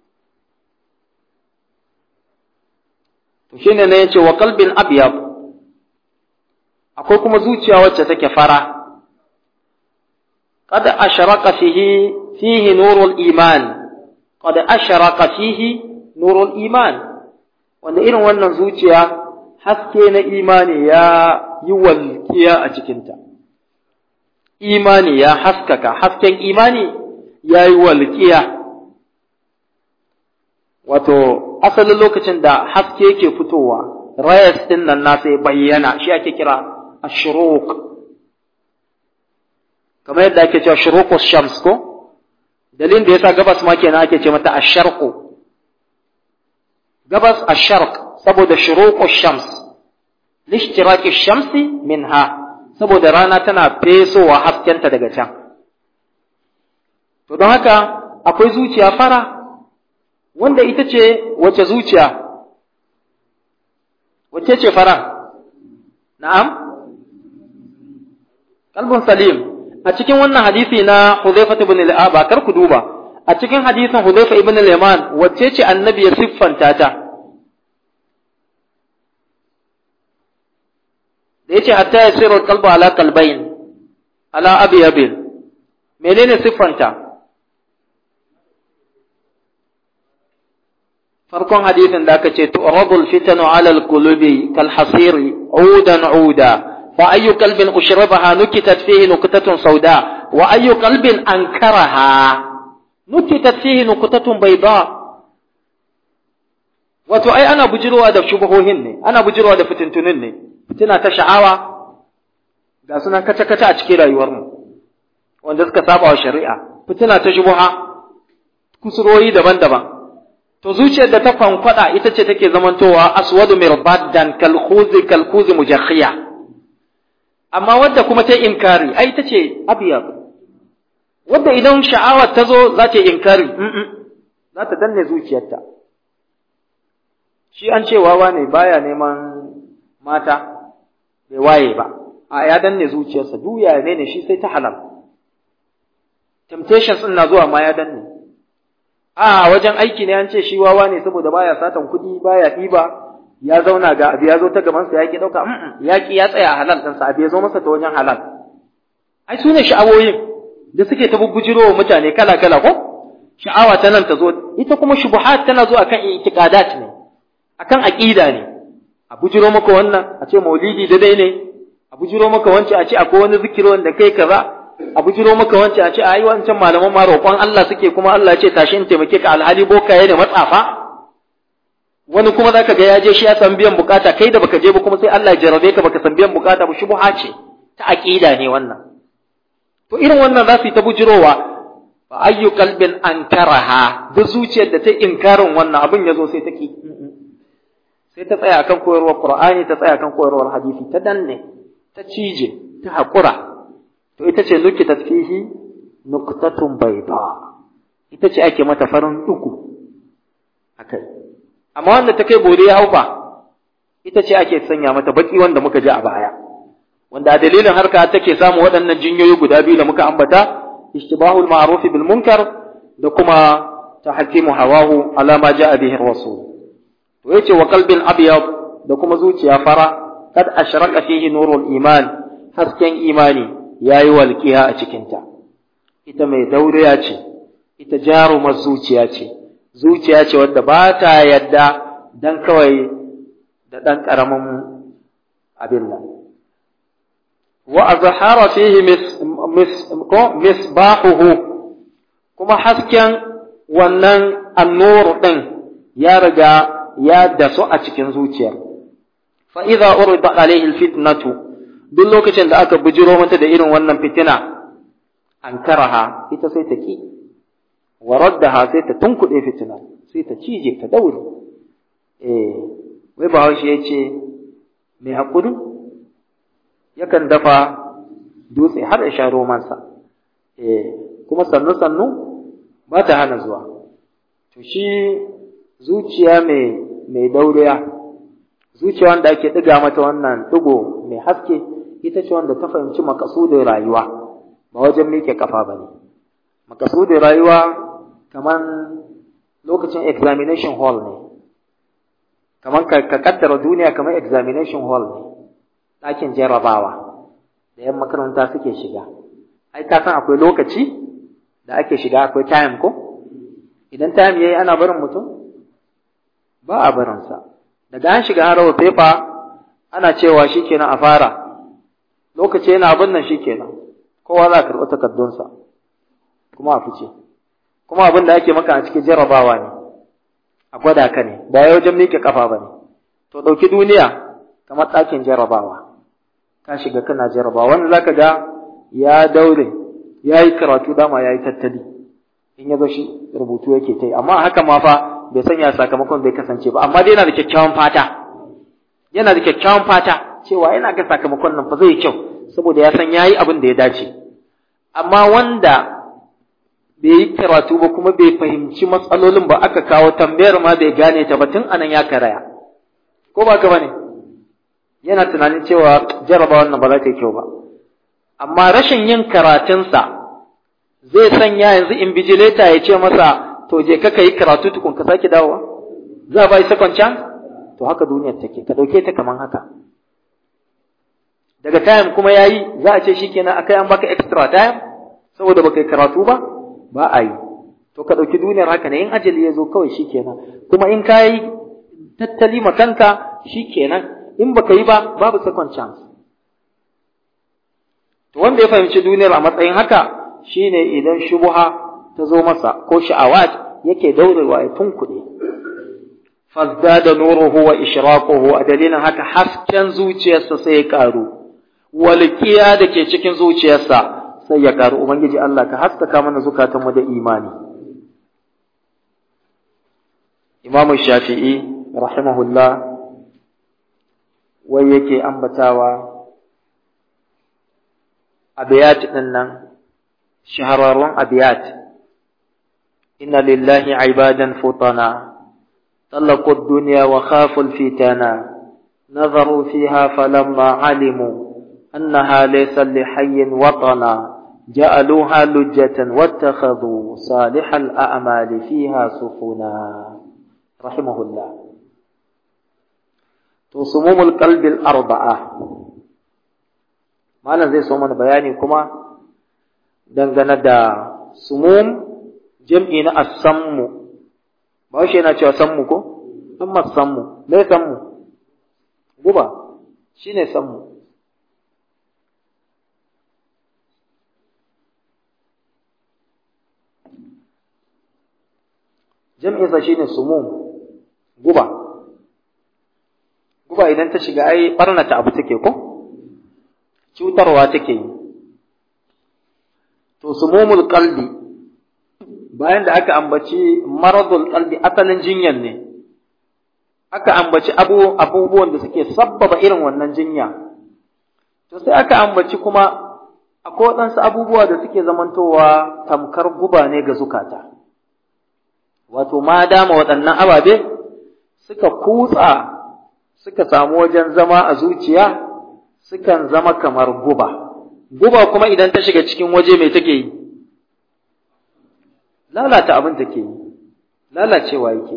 to shi ne ya ce wa kalbin abiyab akwai kuma zuciya wacce take fara kada asharaka fihi fihi nurul iman kada asharaka fihi nurul iman wanda irin wannan zuciya haske na imani ya yi walƙiya a cikinta imani ya haskaka hasken imani ya yi walƙiya wato asalin lokacin da haske yake fitowa rayas ɗin nan nasa ya bayyana shi ake kira ashruq kamar yadda ake cewa shuruqus shams ko dalilin da yasa gabas ma kenan ake ce mata asharqu gabas asharq saboda shuruqus shams lishtiraki shamsi minha saboda rana tana fesowa haskenta daga can. To don haka akwai zuciya fara wanda ita ce wace zuciya? Wace ce fara? Na'am? Kalbun Salim, a cikin wannan hadisi na Huzaifa ibn al-Aba kar ku duba, a cikin hadisin Huzaifa ibn al-Yaman wacce ce annabi ya siffanta ta? da yace hatta yasiru qalbu ala qalbayn ala abyabin menene siffanta farkon hadisin da aka ce tu'radul fitanu 'ala al-qulubi kal hasiri 'udan 'uda fa ayyu qalbin ushrabaha nukitat fihi nuqtatun sauda wa ayyu qalbin ankaraha nukitat fihi nuqtatun bayda wato ai ana bujirowa da shubuhohin ne ana bujirowa da fitintunin ne fitina ta sha'awa ga suna kace-kace a cikin rayuwarmu wanda suka saba wa shari'a fitina ta shubuha kusuroyi daban-daban to zuciyar da ta fankwada ita ce take zamantowa aswadu mirbaddan kalkhuzi kalkhuzi mujakhiya amma wadda kuma ta inkari ai ita ce abiyab wadda idan sha'awar ta zo za ta inkari za ta danne zuciyarta shi an ce wawa ne baya neman mata bai waye ba a ya danne zuciyarsa duya ne ne shi sai ta halal temptations din na zuwa ma ya danne a wajen aiki ne an ce shi wawa ne saboda baya satan kuɗi baya ɗiba ya zauna ga abu ya zo ta gaban sa ya ki dauka ya ki ya tsaya a halal din sa abu ya zo masa ta wajen halal ai su ne sha'awoyin da suke ta bubbujirowa mutane kala kala ko sha'awa ta nan ta zo ita kuma shubuhat tana zo akan itiqadat ne akan aqida ne a bujiro maka wannan a ce maulidi da dai ne a bujiro maka wancan a ce akwai wani zikiri wanda kai kaza a bujiro maka wancan a ce ai wancan malaman ma roƙon Allah suke kuma Allah ya ce tashi in taimake ka alhali bokaye da matsafa wani kuma zaka ga ya je shi ya san biyan bukata kai da baka je ba kuma sai Allah ya jarabe ka baka san biyan bukata ba shubha ce ta aqida ne wannan to irin wannan za su yi ta bujirowa fa ayyu qalbin ankaraha duk zuciyar da ta inkarin wannan abin ya zo sai ta ki sai ta tsaya akan koyarwar Qur'ani ta tsaya akan koyarwar hadisi ta danne ta cije ta haƙura to ita ce nuki tasfihi nuqtatun bayda ita ce ake mata farin duku akai amma wanda ta kai bore ya haufa ita ce ake sanya mata baki wanda muka ji a baya wanda a dalilin harka take samu waɗannan jinyoyi guda biyu da muka ambata ishtibahul ma'ruf bil munkar da kuma tahkimu hawahu ala ma ja'a bihi rasul to yace wa qalbin abyad da kuma zuciya fara kad ashraka fihi nurul iman hasken imani yayi walqiya a cikin ta ita mai dauriya ce ita jarumar zuciya ce zuciya ce wadda ba ta yadda dan kawai da dan karamin abin nan wa azhara fihi mis misbahuhu kuma hasken wannan annur din ya riga ya dasu a cikin zuciyar fa idza urida alaihi alfitnatu duk lokacin da aka bujiro mata da irin wannan fitina ankaraha ita sai ta ki wa raddaha sai ta tunkuɗe fitina sai ta cije ta daure eh wai bahaushe ya ce mai haƙuri yakan dafa dutse har ya sha romansa eh kuma sannu sannu ba ta hana zuwa to shi zuciya mai mai dauriya zuciya wanda ake ɗiga mata wannan ɗigo mai haske ita ce wanda ta fahimci makasudin rayuwa ba wajen miƙe kafa ba ne makasudin rayuwa kamar lokacin examination hall ne kamar ka kaddara duniya kamar examination hall ne ɗakin jarrabawa da yan makaranta suke shiga ai ka san akwai lokaci da ake shiga akwai time ko idan time yayi ana barin mutum ba a barinsa daga an shiga harawa fefa ana cewa shikenan a fara lokaci yana abin nan shikenan kowa za a karɓi takardunsa kuma a fice kuma abin da ake maka a cikin jarrabawa ne a gwada ka ne ba ya wajen miƙe kafa ba ne to ɗauki duniya kamar ɗakin jarrabawa ka shiga kana jarrabawa wanda zaka ga ya daure ya yi karatu dama ya yi tattali in ya zo shi rubutu yake ta yi amma haka ma fa bai sanya sakamakon bai kasance ba amma dai yana da kyakkyawan fata yana da kyakkyawan fata cewa yana ga sakamakon nan fa zai yi kyau saboda ya san yayi abin da ya dace amma wanda bai yi karatu ba kuma bai fahimci matsalolin ba aka kawo tambayar ma bai gane ta ba tun anan ya karaya ko ba ka bane yana tunanin cewa jaraba wannan ba za ta yi kyau ba amma rashin yin karatunsa zai sanya yanzu invigilator ya ce masa to je ka yi karatu tukun ka sake dawowa za a bai second chance to haka duniyar take ka dauke ta kaman haka daga time kuma yayi za a ce shikenan akai an baka extra time saboda baka yi karatu ba ba a yi to ka ɗauki duniyar haka ne in ajali ya zo kawai shikenan kuma in ka yi tattali ma kanka shikenan in baka yi ba babu second chance to wanda ya fahimci duniyar a matsayin haka shine idan shubuha ta zo masa ko sha'awat yake daurewa ya tunkuɗe fazdada nuruhu wa ishraquhu a dalilin haka hasken zuciyarsa sai ya karu walqiya da ke cikin zuciyarsa sai ya karu ubangiji Allah ka haskaka mana zukatanmu da imani Imam Shafi'i rahimahullah wai yake ambatawa abiyat din nan shahararrun abiyat inna lillahi ibadan futana طلقوا الدنيا وخافوا الفتنة نظروا فيها فلما علموا أنها ليس لحي وطنا جعلوها لجة واتخذوا صالح الأعمال فيها سفنا رحمه الله تصموم القلب الأربعة ما زي سومن بياني كما دنگنا دا سموم جمعنا السم ba shi yana cewa sammu ko amma sammu me sammu guba shine sammu jam'insa shine sumum guba guba idan ta shiga ai barnata abu take ko cutarwa take yi to sumumul qalbi bayan da aka ambaci maradul qalbi asalin jinyan ne aka ambaci abu abubuwan da suke sabbaba irin wannan jinya to sai aka ambaci kuma akwai waɗansu abubuwa da suke zamantowa tamkar guba ne ga zukata wato ma dama waɗannan ababe suka kutsa suka samu wajen zama a zuciya sukan zama kamar guba guba kuma idan ta shiga cikin waje mai take yi lalata abin take yi lalacewa yake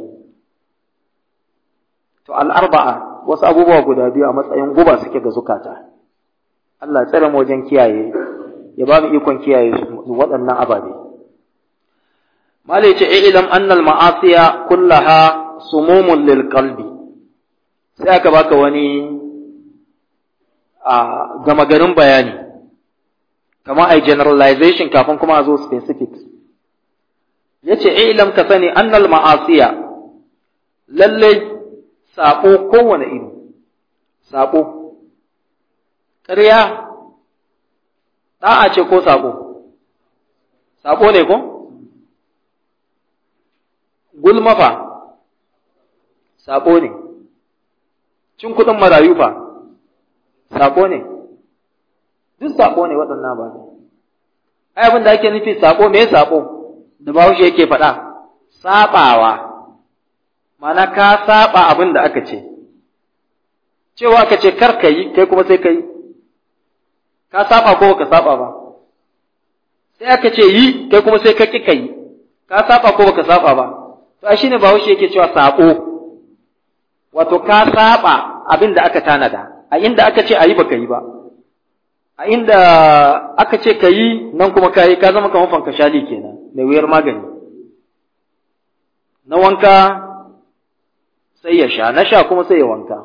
to al'arba'a wasu abubuwa guda biyu a matsayin guba suke ga zukata Allah tsare mu wajen kiyaye ya ba mu ikon kiyaye waɗannan ababe malai ce ilam annal ma'asiya kullaha sumumun lil qalbi sai aka baka wani a gama garin bayani kamar ai generalization kafin kuma a zo specifics yace ilam ka sani annal ma'asiya lalle sabo kowane iri sabo ƙarya da'a ce ko sabo sabo ne ko gulma fa sabo ne cin kuɗin marayu fa sabo ne duk sabo ne waɗannan ba ai abin da ake nufi sabo me sabo da bahaushe yake faɗa saɓawa mana ka saɓa abin da aka ce cewa aka ce kar ka yi kai kuma sai ka yi ka saɓa ko ka saɓa ba sai aka ce yi kai kuma sai ka ƙi ka yi ka saɓa ko baka saɓa ba to a shine bahaushe yake cewa saɓo wato ka saɓa abin da aka tanada a inda aka ce a yi baka yi ba a inda aka ce ka yi nan kuma ka yi ka zama kamar fanka shali kenan mai wuyar magani na wanka sai ya sha na sha kuma sai ya wanka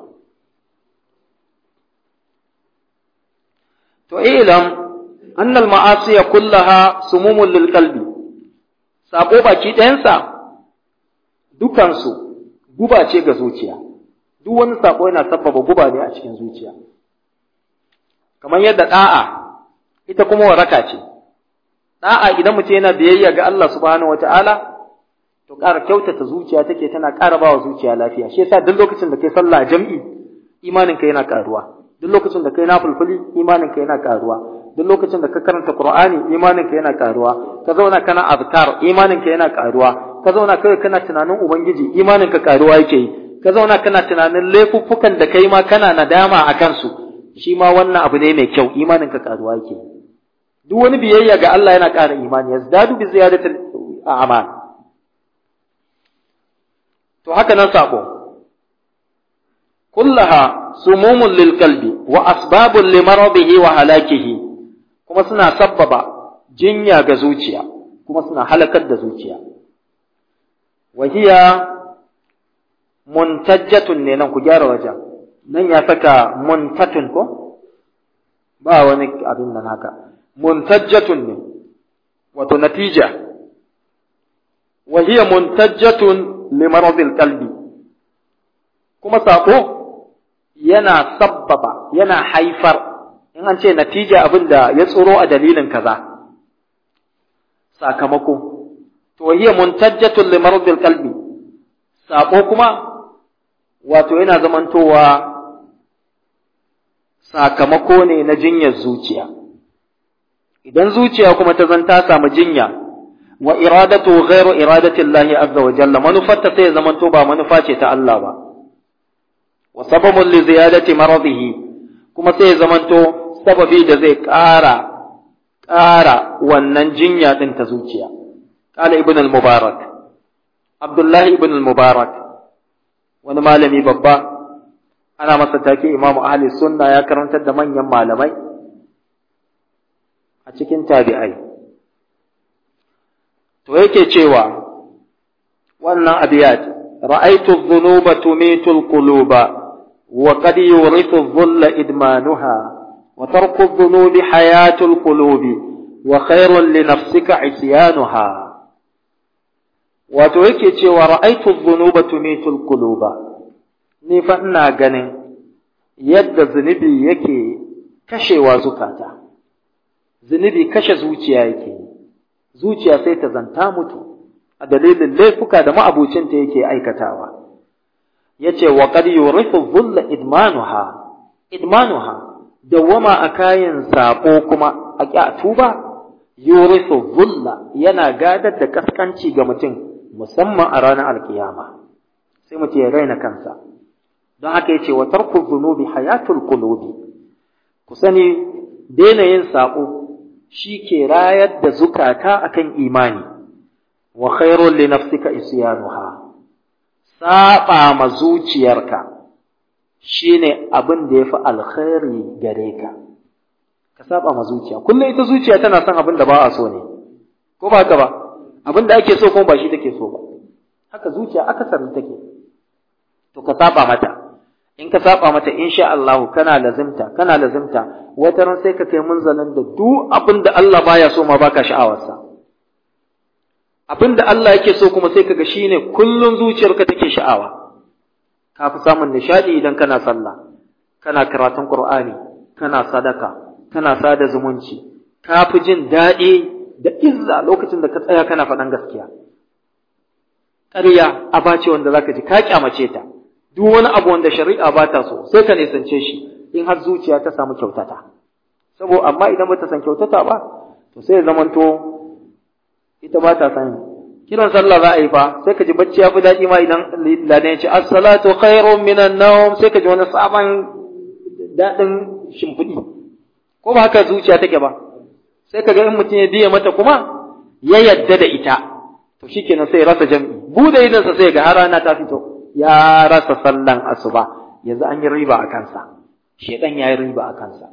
to ilam annal ma'asiya kullaha sumumun lil qalbi sabo baki ɗayansa dukansu guba ce ga zuciya duk wani sabo yana sabbaba guba ne a cikin zuciya kamar yadda da'a ita kuma waraka ce da'a idan mutum yana biyayya ga Allah subhanahu wataala to ƙara kyautata zuciya take tana ƙara bawa zuciya lafiya shi yasa duk lokacin da kai sallah jam'i imanin ka yana ƙaruwa duk lokacin da kai nafulfuli imanin ka yana ƙaruwa duk lokacin da ka karanta qur'ani imanin ka yana ƙaruwa ka zauna kana azkar imanin ka yana ƙaruwa ka zauna kai kana tunanin ubangiji imanin ka ƙaruwa yake yi ka zauna kana tunanin laifuffukan da kai ma kana nadama a kansu shi ma wannan abu ne mai kyau imanin ka ƙaruwa yake yi duk wani biyayya ga Allah yana ƙara imani yazdadu bi ziyadatil a'mal to haka nan sabo kullaha sumumun lil qalbi wa asbabun li maradihi wa halakihi kuma suna sabbaba jinya ga zuciya kuma suna halakar da zuciya wahiya muntajjatun ne nan ku gyara wajen nan ya saka muntatun ko ba wani abin nan haka muntajjatun ne wato natija wahiya muntajjatun limaradil qalbi kuma sako yana sabbaba yana haifar in an ce natija abin da ya tsoro a dalilin kaza sakamako to hiya muntajjatun li maradil qalbi sako kuma wato yana zamantowa sakamako ne na jinyar zuciya idan zuciya kuma ta zanta samu jinya wa iradatu ghairu iradati Allah azza wa jalla manufarta sai zamanto ba manufa ce ta Allah ba wa sababun li ziyadati maradihi kuma sai zamanto sababi da zai ƙara ƙara wannan jinya ɗin ta zuciya. Ƙala Ibn al-Mubarak, Abdullahi Ibn al-Mubarak, wani malami babba, ana masa take Imamu Ahli Sunna ya karantar da manyan malamai a cikin tabi'ai. To yake cewa, wannan abiyat, ra'aitu dhunuba tumitu al-quluba wa qad yurithu dhulla idmanuha وترك الذنوب حياة القلوب وخير لنفسك عصيانها wato yake cewa ra'aitu dhunuba tumitul quluba ni fa ina ganin yadda zunubi yake kashewa zukata zunubi kashe zuciya yake zuciya sai ta zanta mutu a dalilin laifuka da ma'abucinta yake aikatawa yace wa qad yurithu dhulla idmanuha idmanuha dawwama a kayan saƙo kuma a ƙya tuba yurisu zulla yana gadar da kaskanci ga mutum musamman a ranar alkiyama sai mutum ya raina kansa don haka yace wa tarku dhunubi hayatul qulubi ku sani daina yin saƙo shi ke rayar da zukata akan imani wa khairul li nafsika isyanuha saba ma zuciyarka shine abin da yafi alkhairi gare ka ka saba ma zuciya kullum ita zuciya tana son abin da ba a so ne ko ba haka ba abin da ake so kuma ba shi take so ba haka zuciya akasarin take to ka saba mata in ka saba mata insha Allah kana lazimta kana lazimta wata ran sai ka kai munzalin da duk abin da Allah baya so ma baka sha'awarsa abin da Allah yake so kuma sai kaga shine kullun zuciyarka take sha'awa ka fi samun nishadi idan kana sallah kana karatun Qur'ani kana sadaka kana sada zumunci ka fi jin daɗi da izza lokacin da ka tsaya kana faɗan gaskiya ƙarya aba ce wanda zaka ji ka kyamace ta duk wani abu wanda shari'a ba ta so sai ka nisance shi in har zuciya ta samu kyautata sabo amma idan ba ta san kyautata ba to sai ya zamanto ita ba ta san kiran sallah za a yi fa sai ka ji bacci ya fi daɗi ma idan ladan ya ce as-salatu khairun minan nawm sai ka ji wani sabon daɗin shimfiɗi ko ba haka zuciya take ba sai ka ga in mutum ya biya mata kuma ya yadda da ita to shikenan sai rasa jam'i bude idansa sai ga har rana ta fito ya rasa sallan asuba yanzu an yi riba a kansa shedan ya yi riba a kansa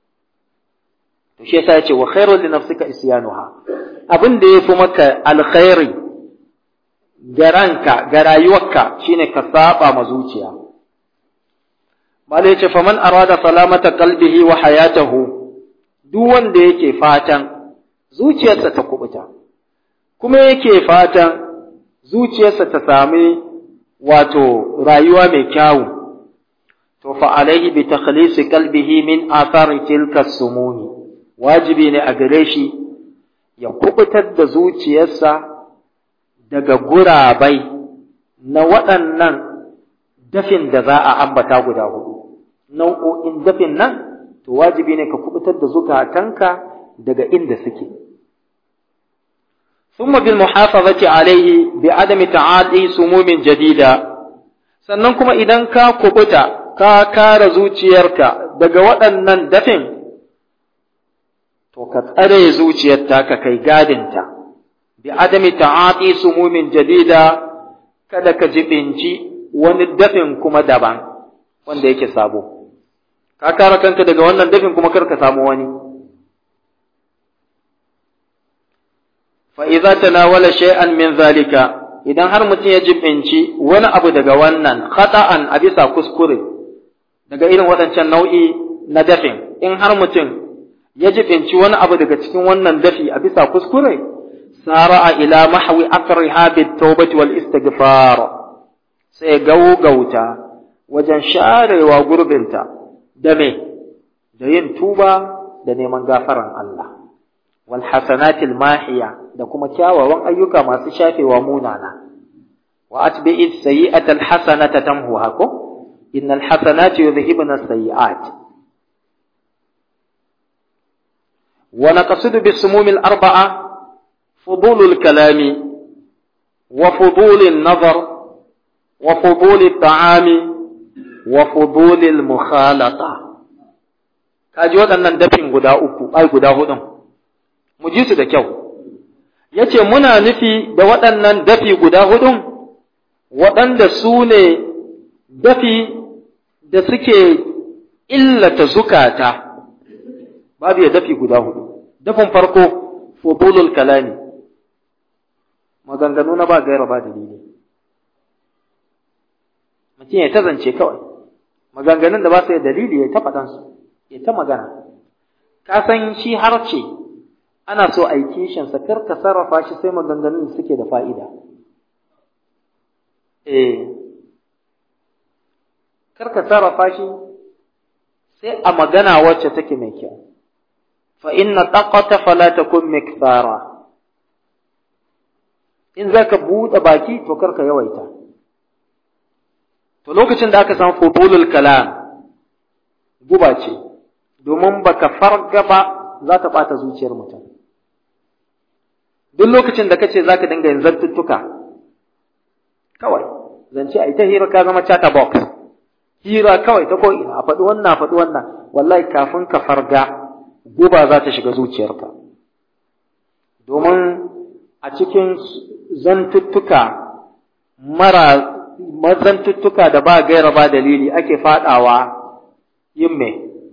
to shi yasa yace wa khairul li nafsika isyanuha abin da yafi maka alkhairi ga ranka ga rayuwarka shine ka saba ma zuciya malai yace faman arada salamata qalbihi wa hayatahu duk wanda yake fatan zuciyarsa ta kubuta kuma yake fatan zuciyarsa ta sami wato rayuwa mai kyawu to fa alaihi bi takhlisi qalbihi min athari tilka sumuni wajibi ne a gare shi ya kubutar da zuciyarsa daga gurabai na waɗannan dafin da za a ambata guda hudu nau'o'in dafin nan to wajibi ne ka kubutar da zukatanka daga inda suke ثم بالمحافظة عليه بعدم تعاطي سموم جديدة sannan kuma idan ka kubuta ka kare zuciyarka daga waɗannan dafin to ka tsare zuciyar ka kai gadinta bi adami ta'ati sumumin jadida kada ka jibinci wani dafin kuma daban wanda yake sabo ka kare kanka daga wannan dafin kuma kar ka samu wani فإذا تناول شيئا من ذلك idan har mutum ya jibinci wani abu daga wannan khata'an a bisa kuskure daga irin waɗancan nau'i na dafin in har mutum ya jibinci wani abu daga cikin wannan dafi a bisa kuskure sara'a ila mahwi akriha bit tawbati wal istighfar sai gaugauta wajen sharewa gurbinta da me da yin tuba da neman gafaran Allah wal hasanatil mahiya da kuma kyawawan ayyuka masu shafewa munana wa atbi'i sayyi'ata al hasanata tamhuha ko innal hasanati yudhhibna as-sayyi'at wa naqsidu bis sumumil arba'a fudulul kalami wa fudulin nazar wa fudulil ta'ami wa fudulil mukhalata kaji waɗannan dafin guda uku ai guda hudun mu ji su da kyau yace muna nufi da waɗannan dafi guda hudun waɗanda su ne dafi da suke illata zukata babu ya dafi guda hudu dafin farko fudulul kalami maganganu na ba gaira ba dalili mutum ya ta zance kawai maganganun da ba su da dalili ya ta faɗansu ya ta magana ka san shi harce ana so a yi kishinsa kar ka sarrafa shi sai maganganun da suke da fa'ida eh kar ka sarrafa shi sai a magana wacce take mai kyau fa inna taqata fala takun mikthara in zaka buɗe baki to kar ka yawaita to lokacin da aka san fudulul kalam guba ce domin baka farga ba za ta bata zuciyar mutum duk lokacin da kace zaka dinga yin zantuttuka kawai zance ai ta hira ka zama chata box hira kawai ta ko ina a faɗi wannan a faɗi wannan wallahi kafin ka farga guba za ta shiga zuciyarka domin a cikin zantuttuka mara mazantuttuka da ba gaira ba dalili ake faɗawa yin me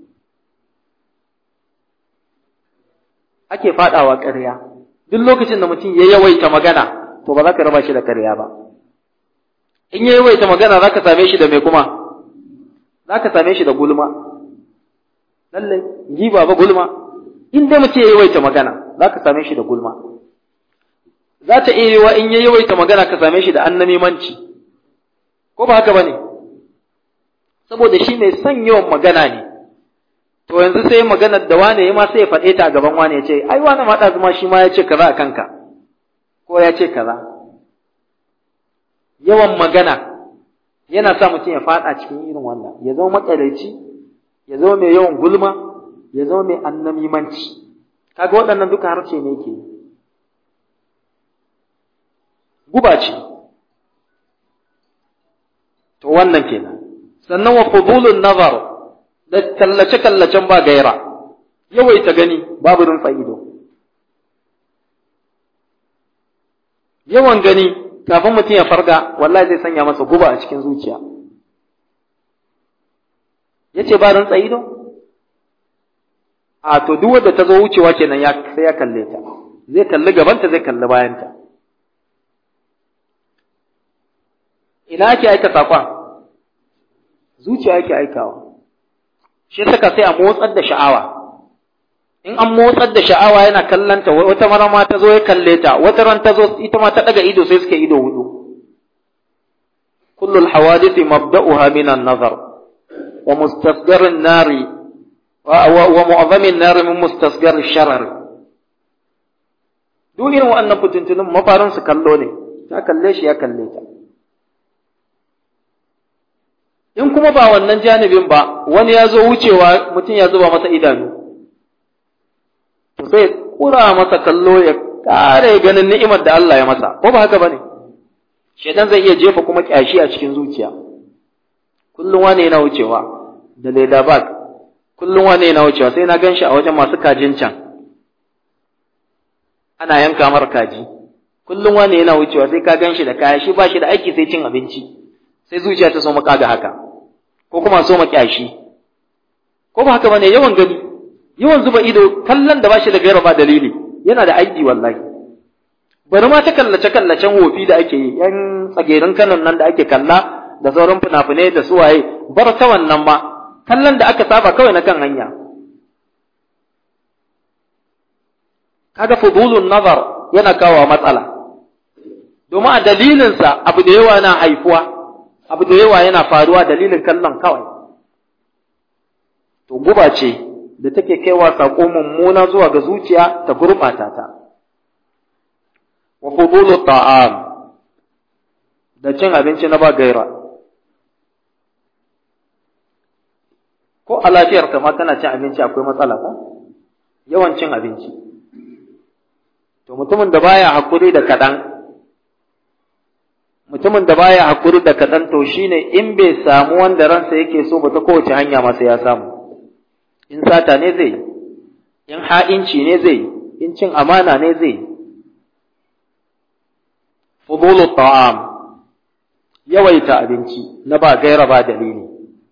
ake faɗawa ƙarya duk lokacin da mutum ya yawaita magana to ba za ka raba shi da ƙarya ba in ya yawaita magana za ka same shi da me kuma za ka same shi da gulma lallai giba ba gulma in dai mutum ya yawaita magana za ka same shi da gulma za ta iya yiwa in ya yawaita magana ka same shi da annamimanci ko ba haka ba ne saboda shi mai son yawan magana ne to yanzu sai maganar da wane ya ma sai ya faɗe ta a gaban wane ya ce ai wane ma ɗazu ma shi ma ya ce kaza a kanka ko ya ce kaza yawan magana yana sa mutum ya faɗa cikin irin wannan ya zama maƙyalaici ya zama mai yawan gulma ya zama mai annamimanci kaga waɗannan duka harshe ne ke guba ce to wannan kenan sannan wa fudulun nazar da kallace-kallacen ba gaira, yawaita gani babu rinsa ido. Yawan gani kafin mutum ya farga, wallahi zai sanya masa guba a cikin zuciya. Ya ce ba rinsa ido? A to duk wadda ta zo wucewa kenan ya sai ya kalle ta, zai kalli gabanta zai kalli bayanta. Ina ake aika saƙon? Zuciya ake aikawa. shi saka sai a motsar da sha'awa in an motsar da sha'awa yana kallanta wata mara ma ta zo ya kalle ta wata ran ta zo ita ma ta daga ido sai suke ido hudu kullu alhawadith mabda'uha min an-nazar wa mustasghar an-nari wa mu'azzam an-nari min mustasghar ash-sharar duk irin wa'annan fitintunin mafarin su kallo ne ta kalle shi ya kalle ta in kuma ba wannan janibin ba wani ya zo wucewa mutum ya zuba masa idanu to sai kura masa kallo ya kare ganin ni'imar da Allah ya masa ko ba haka bane shedan zai iya jefa kuma kyashi a cikin zuciya kullum wani yana wucewa da leda bag kullum wani yana wucewa sai na ganshi a wajen masu kajin can ana yanka mar kaji kullum wani yana wucewa sai ka ganshi da kaya shi ba shi da aiki sai cin abinci sai zuciya ta so maka ga haka ko kuma so makyashi ko ba haka bane yawan gani yawan zuba ido kallon da bashi da gaira ba dalili yana da aiki wallahi bari ma ta kallace kallacen wofi da ake yi yan tsagerin kanon nan da ake kalla da sauran fina-finai da suwaye bar ta wannan ma kallon da aka saba kawai na kan hanya kaga fudulun nazar yana kawo matsala domin a dalilinsa abu da yawa na haifuwa abu da yawa yana faruwa dalilin kallon kawai to guba ce da take kaiwa saƙo mummuna zuwa ga zuciya ta gurɓata ta wa fudulu ta'am da cin abinci na ba gaira ko a lafiyar ma kana cin abinci akwai matsala ko yawan cin abinci to mutumin da baya hakuri da kaɗan mutumin da baya hakuri da kaɗan to shine in bai samu wanda ransa yake so ba ta kowace hanya masa ya samu in sata ne zai in ha'inci ne zai in cin amana ne zai fudulu ta'am yawaita abinci na ba gaira ba dalili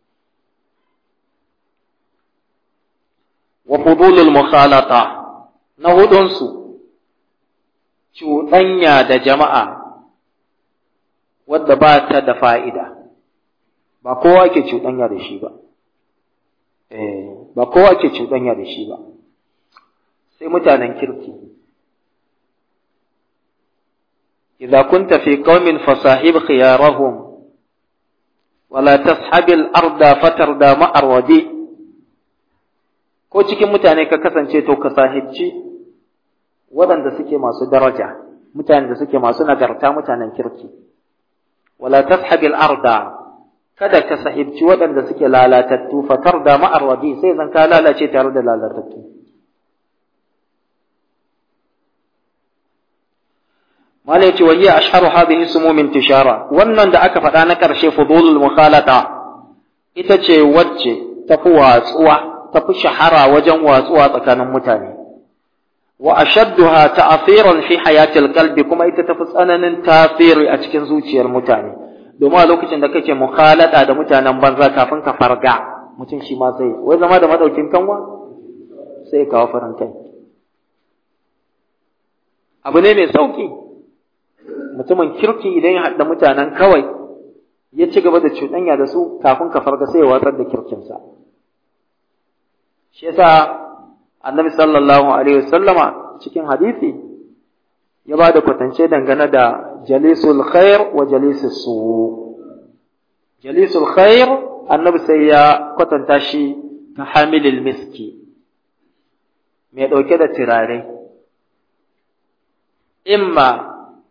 wa fudulul mukhalata na hudunsu cuɗanya da jama'a wadda ba ta da fa'ida ba kowa ke cuɗanya da shi ba ba kowa ke cuɗanya da shi ba sai mutanen kirki idza kunta fi qaumin fasahib khiyarahum wala tashabil arda fatarda ma'ar wadi ko cikin mutane ka kasance to ka sahibci waɗanda suke masu daraja mutanen da suke masu nagarta mutanen kirki wala tashabil arda kada ka sahibci waɗanda suke lalatattu fatar da ma'arwadi sai zan ka lalace tare da lalatattu mala yace wa hiya ashharu hadhihi sumumin tishara wannan da aka faɗa na ƙarshe fudulul mukhalata ita ce wacce tafi watsuwa tafi shahara wajen watsuwa tsakanin mutane wa ashadduha ta'thiran fi hayatil qalbi kuma ita tafi tsananin tasiri a cikin zuciyar mutane domin a lokacin da kake mukhalada da mutanen banza kafin ka farga mutum shi ma sai wai zama da madaukin kanwa sai kawo farin kai abu ne mai sauki mutumin kirki idan ya haɗa mutanen kawai ya ci gaba da cuɗanya da su kafin ka farga sai ya watsar da kirkinsa shi yasa annabi sallallahu alaihi wasallama cikin hadisi ya ba da kwatance dangane da jalisul khair wa jalisul su jalisul khair annabi sai ya kwatanta shi ka hamilil miski mai ɗauke da turare imma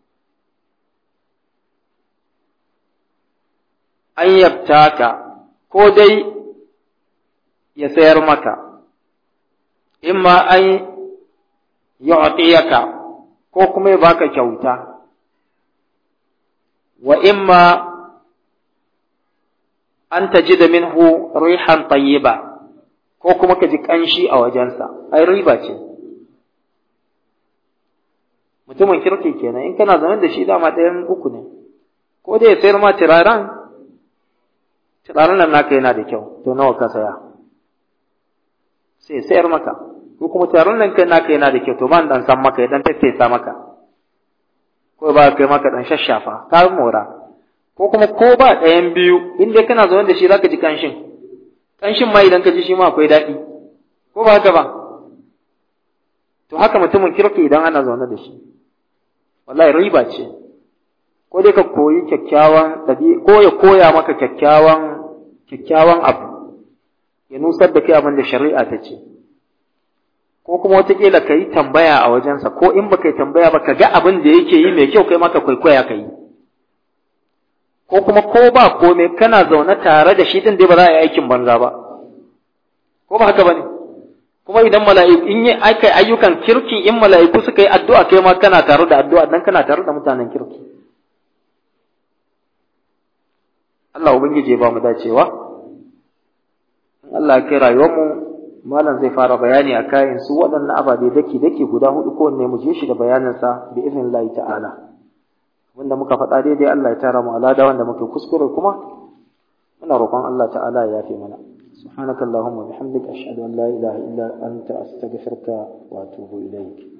an yabtaka ko dai ya sayar maka imma an yu'tiyaka ko kuma ya baka kyauta wa imma an tajida minhu rihan tayyiba ko kuma ka ji kanshi a wajensa ai riba ce mutumin kirki kenan in kana zaune da shi dama ɗayan uku ne ko dai ya sayar ma turaren turaren nan naka yana da kyau to nawa ka saya sai sayar maka ko kuma turaren nan kai naka yana da kyau to ban dan san maka ya dan tattesa maka ko ba kai maka dan shashafa ka mora ko kuma ko ba ɗayan biyu in dai kana zaune da shi zaka ji kanshin kanshin ma idan ka ji shi ma akwai daɗi ko ba haka ba to haka mutumin kirki idan ana zaune da shi wallahi riba ce ko dai ka koyi kyakkyawan ɗabi ko ya koya maka kyakkyawan kyakkyawan abu ya nusar da kai abin da shari'a ta ce ko kuma wataƙila ka yi tambaya a wajensa ko in baka yi tambaya ba ka ga abin da yake yi mai kyau kai maka kwaikwaya ka yi ko kuma ko ba komai kana zaune tare da shi din dai ba za a yi aikin banza ba ko ba haka ba ne kuma idan mala'iku in yi aka ayyukan kirki in mala'iku suka yi addu'a kai ma kana tare da addu'a dan kana tare da mutanen kirki Allah ubangiji ya ba mu dacewa in Allah ya kai rayuwarmu malam zai fara bayani a kayan su waɗannan ababe daki daki guda hudu ko wanne mu je shi da bayaninsa bi iznillahi ta'ala wanda muka faɗa daidai Allah ya tara mu alada wanda muke kuskure kuma muna roƙon Allah ta'ala ya yafe mana سبحانك اللهم وبحمدك أشهد أن لا إله إلا أنت أستغفرك وأتوب إليك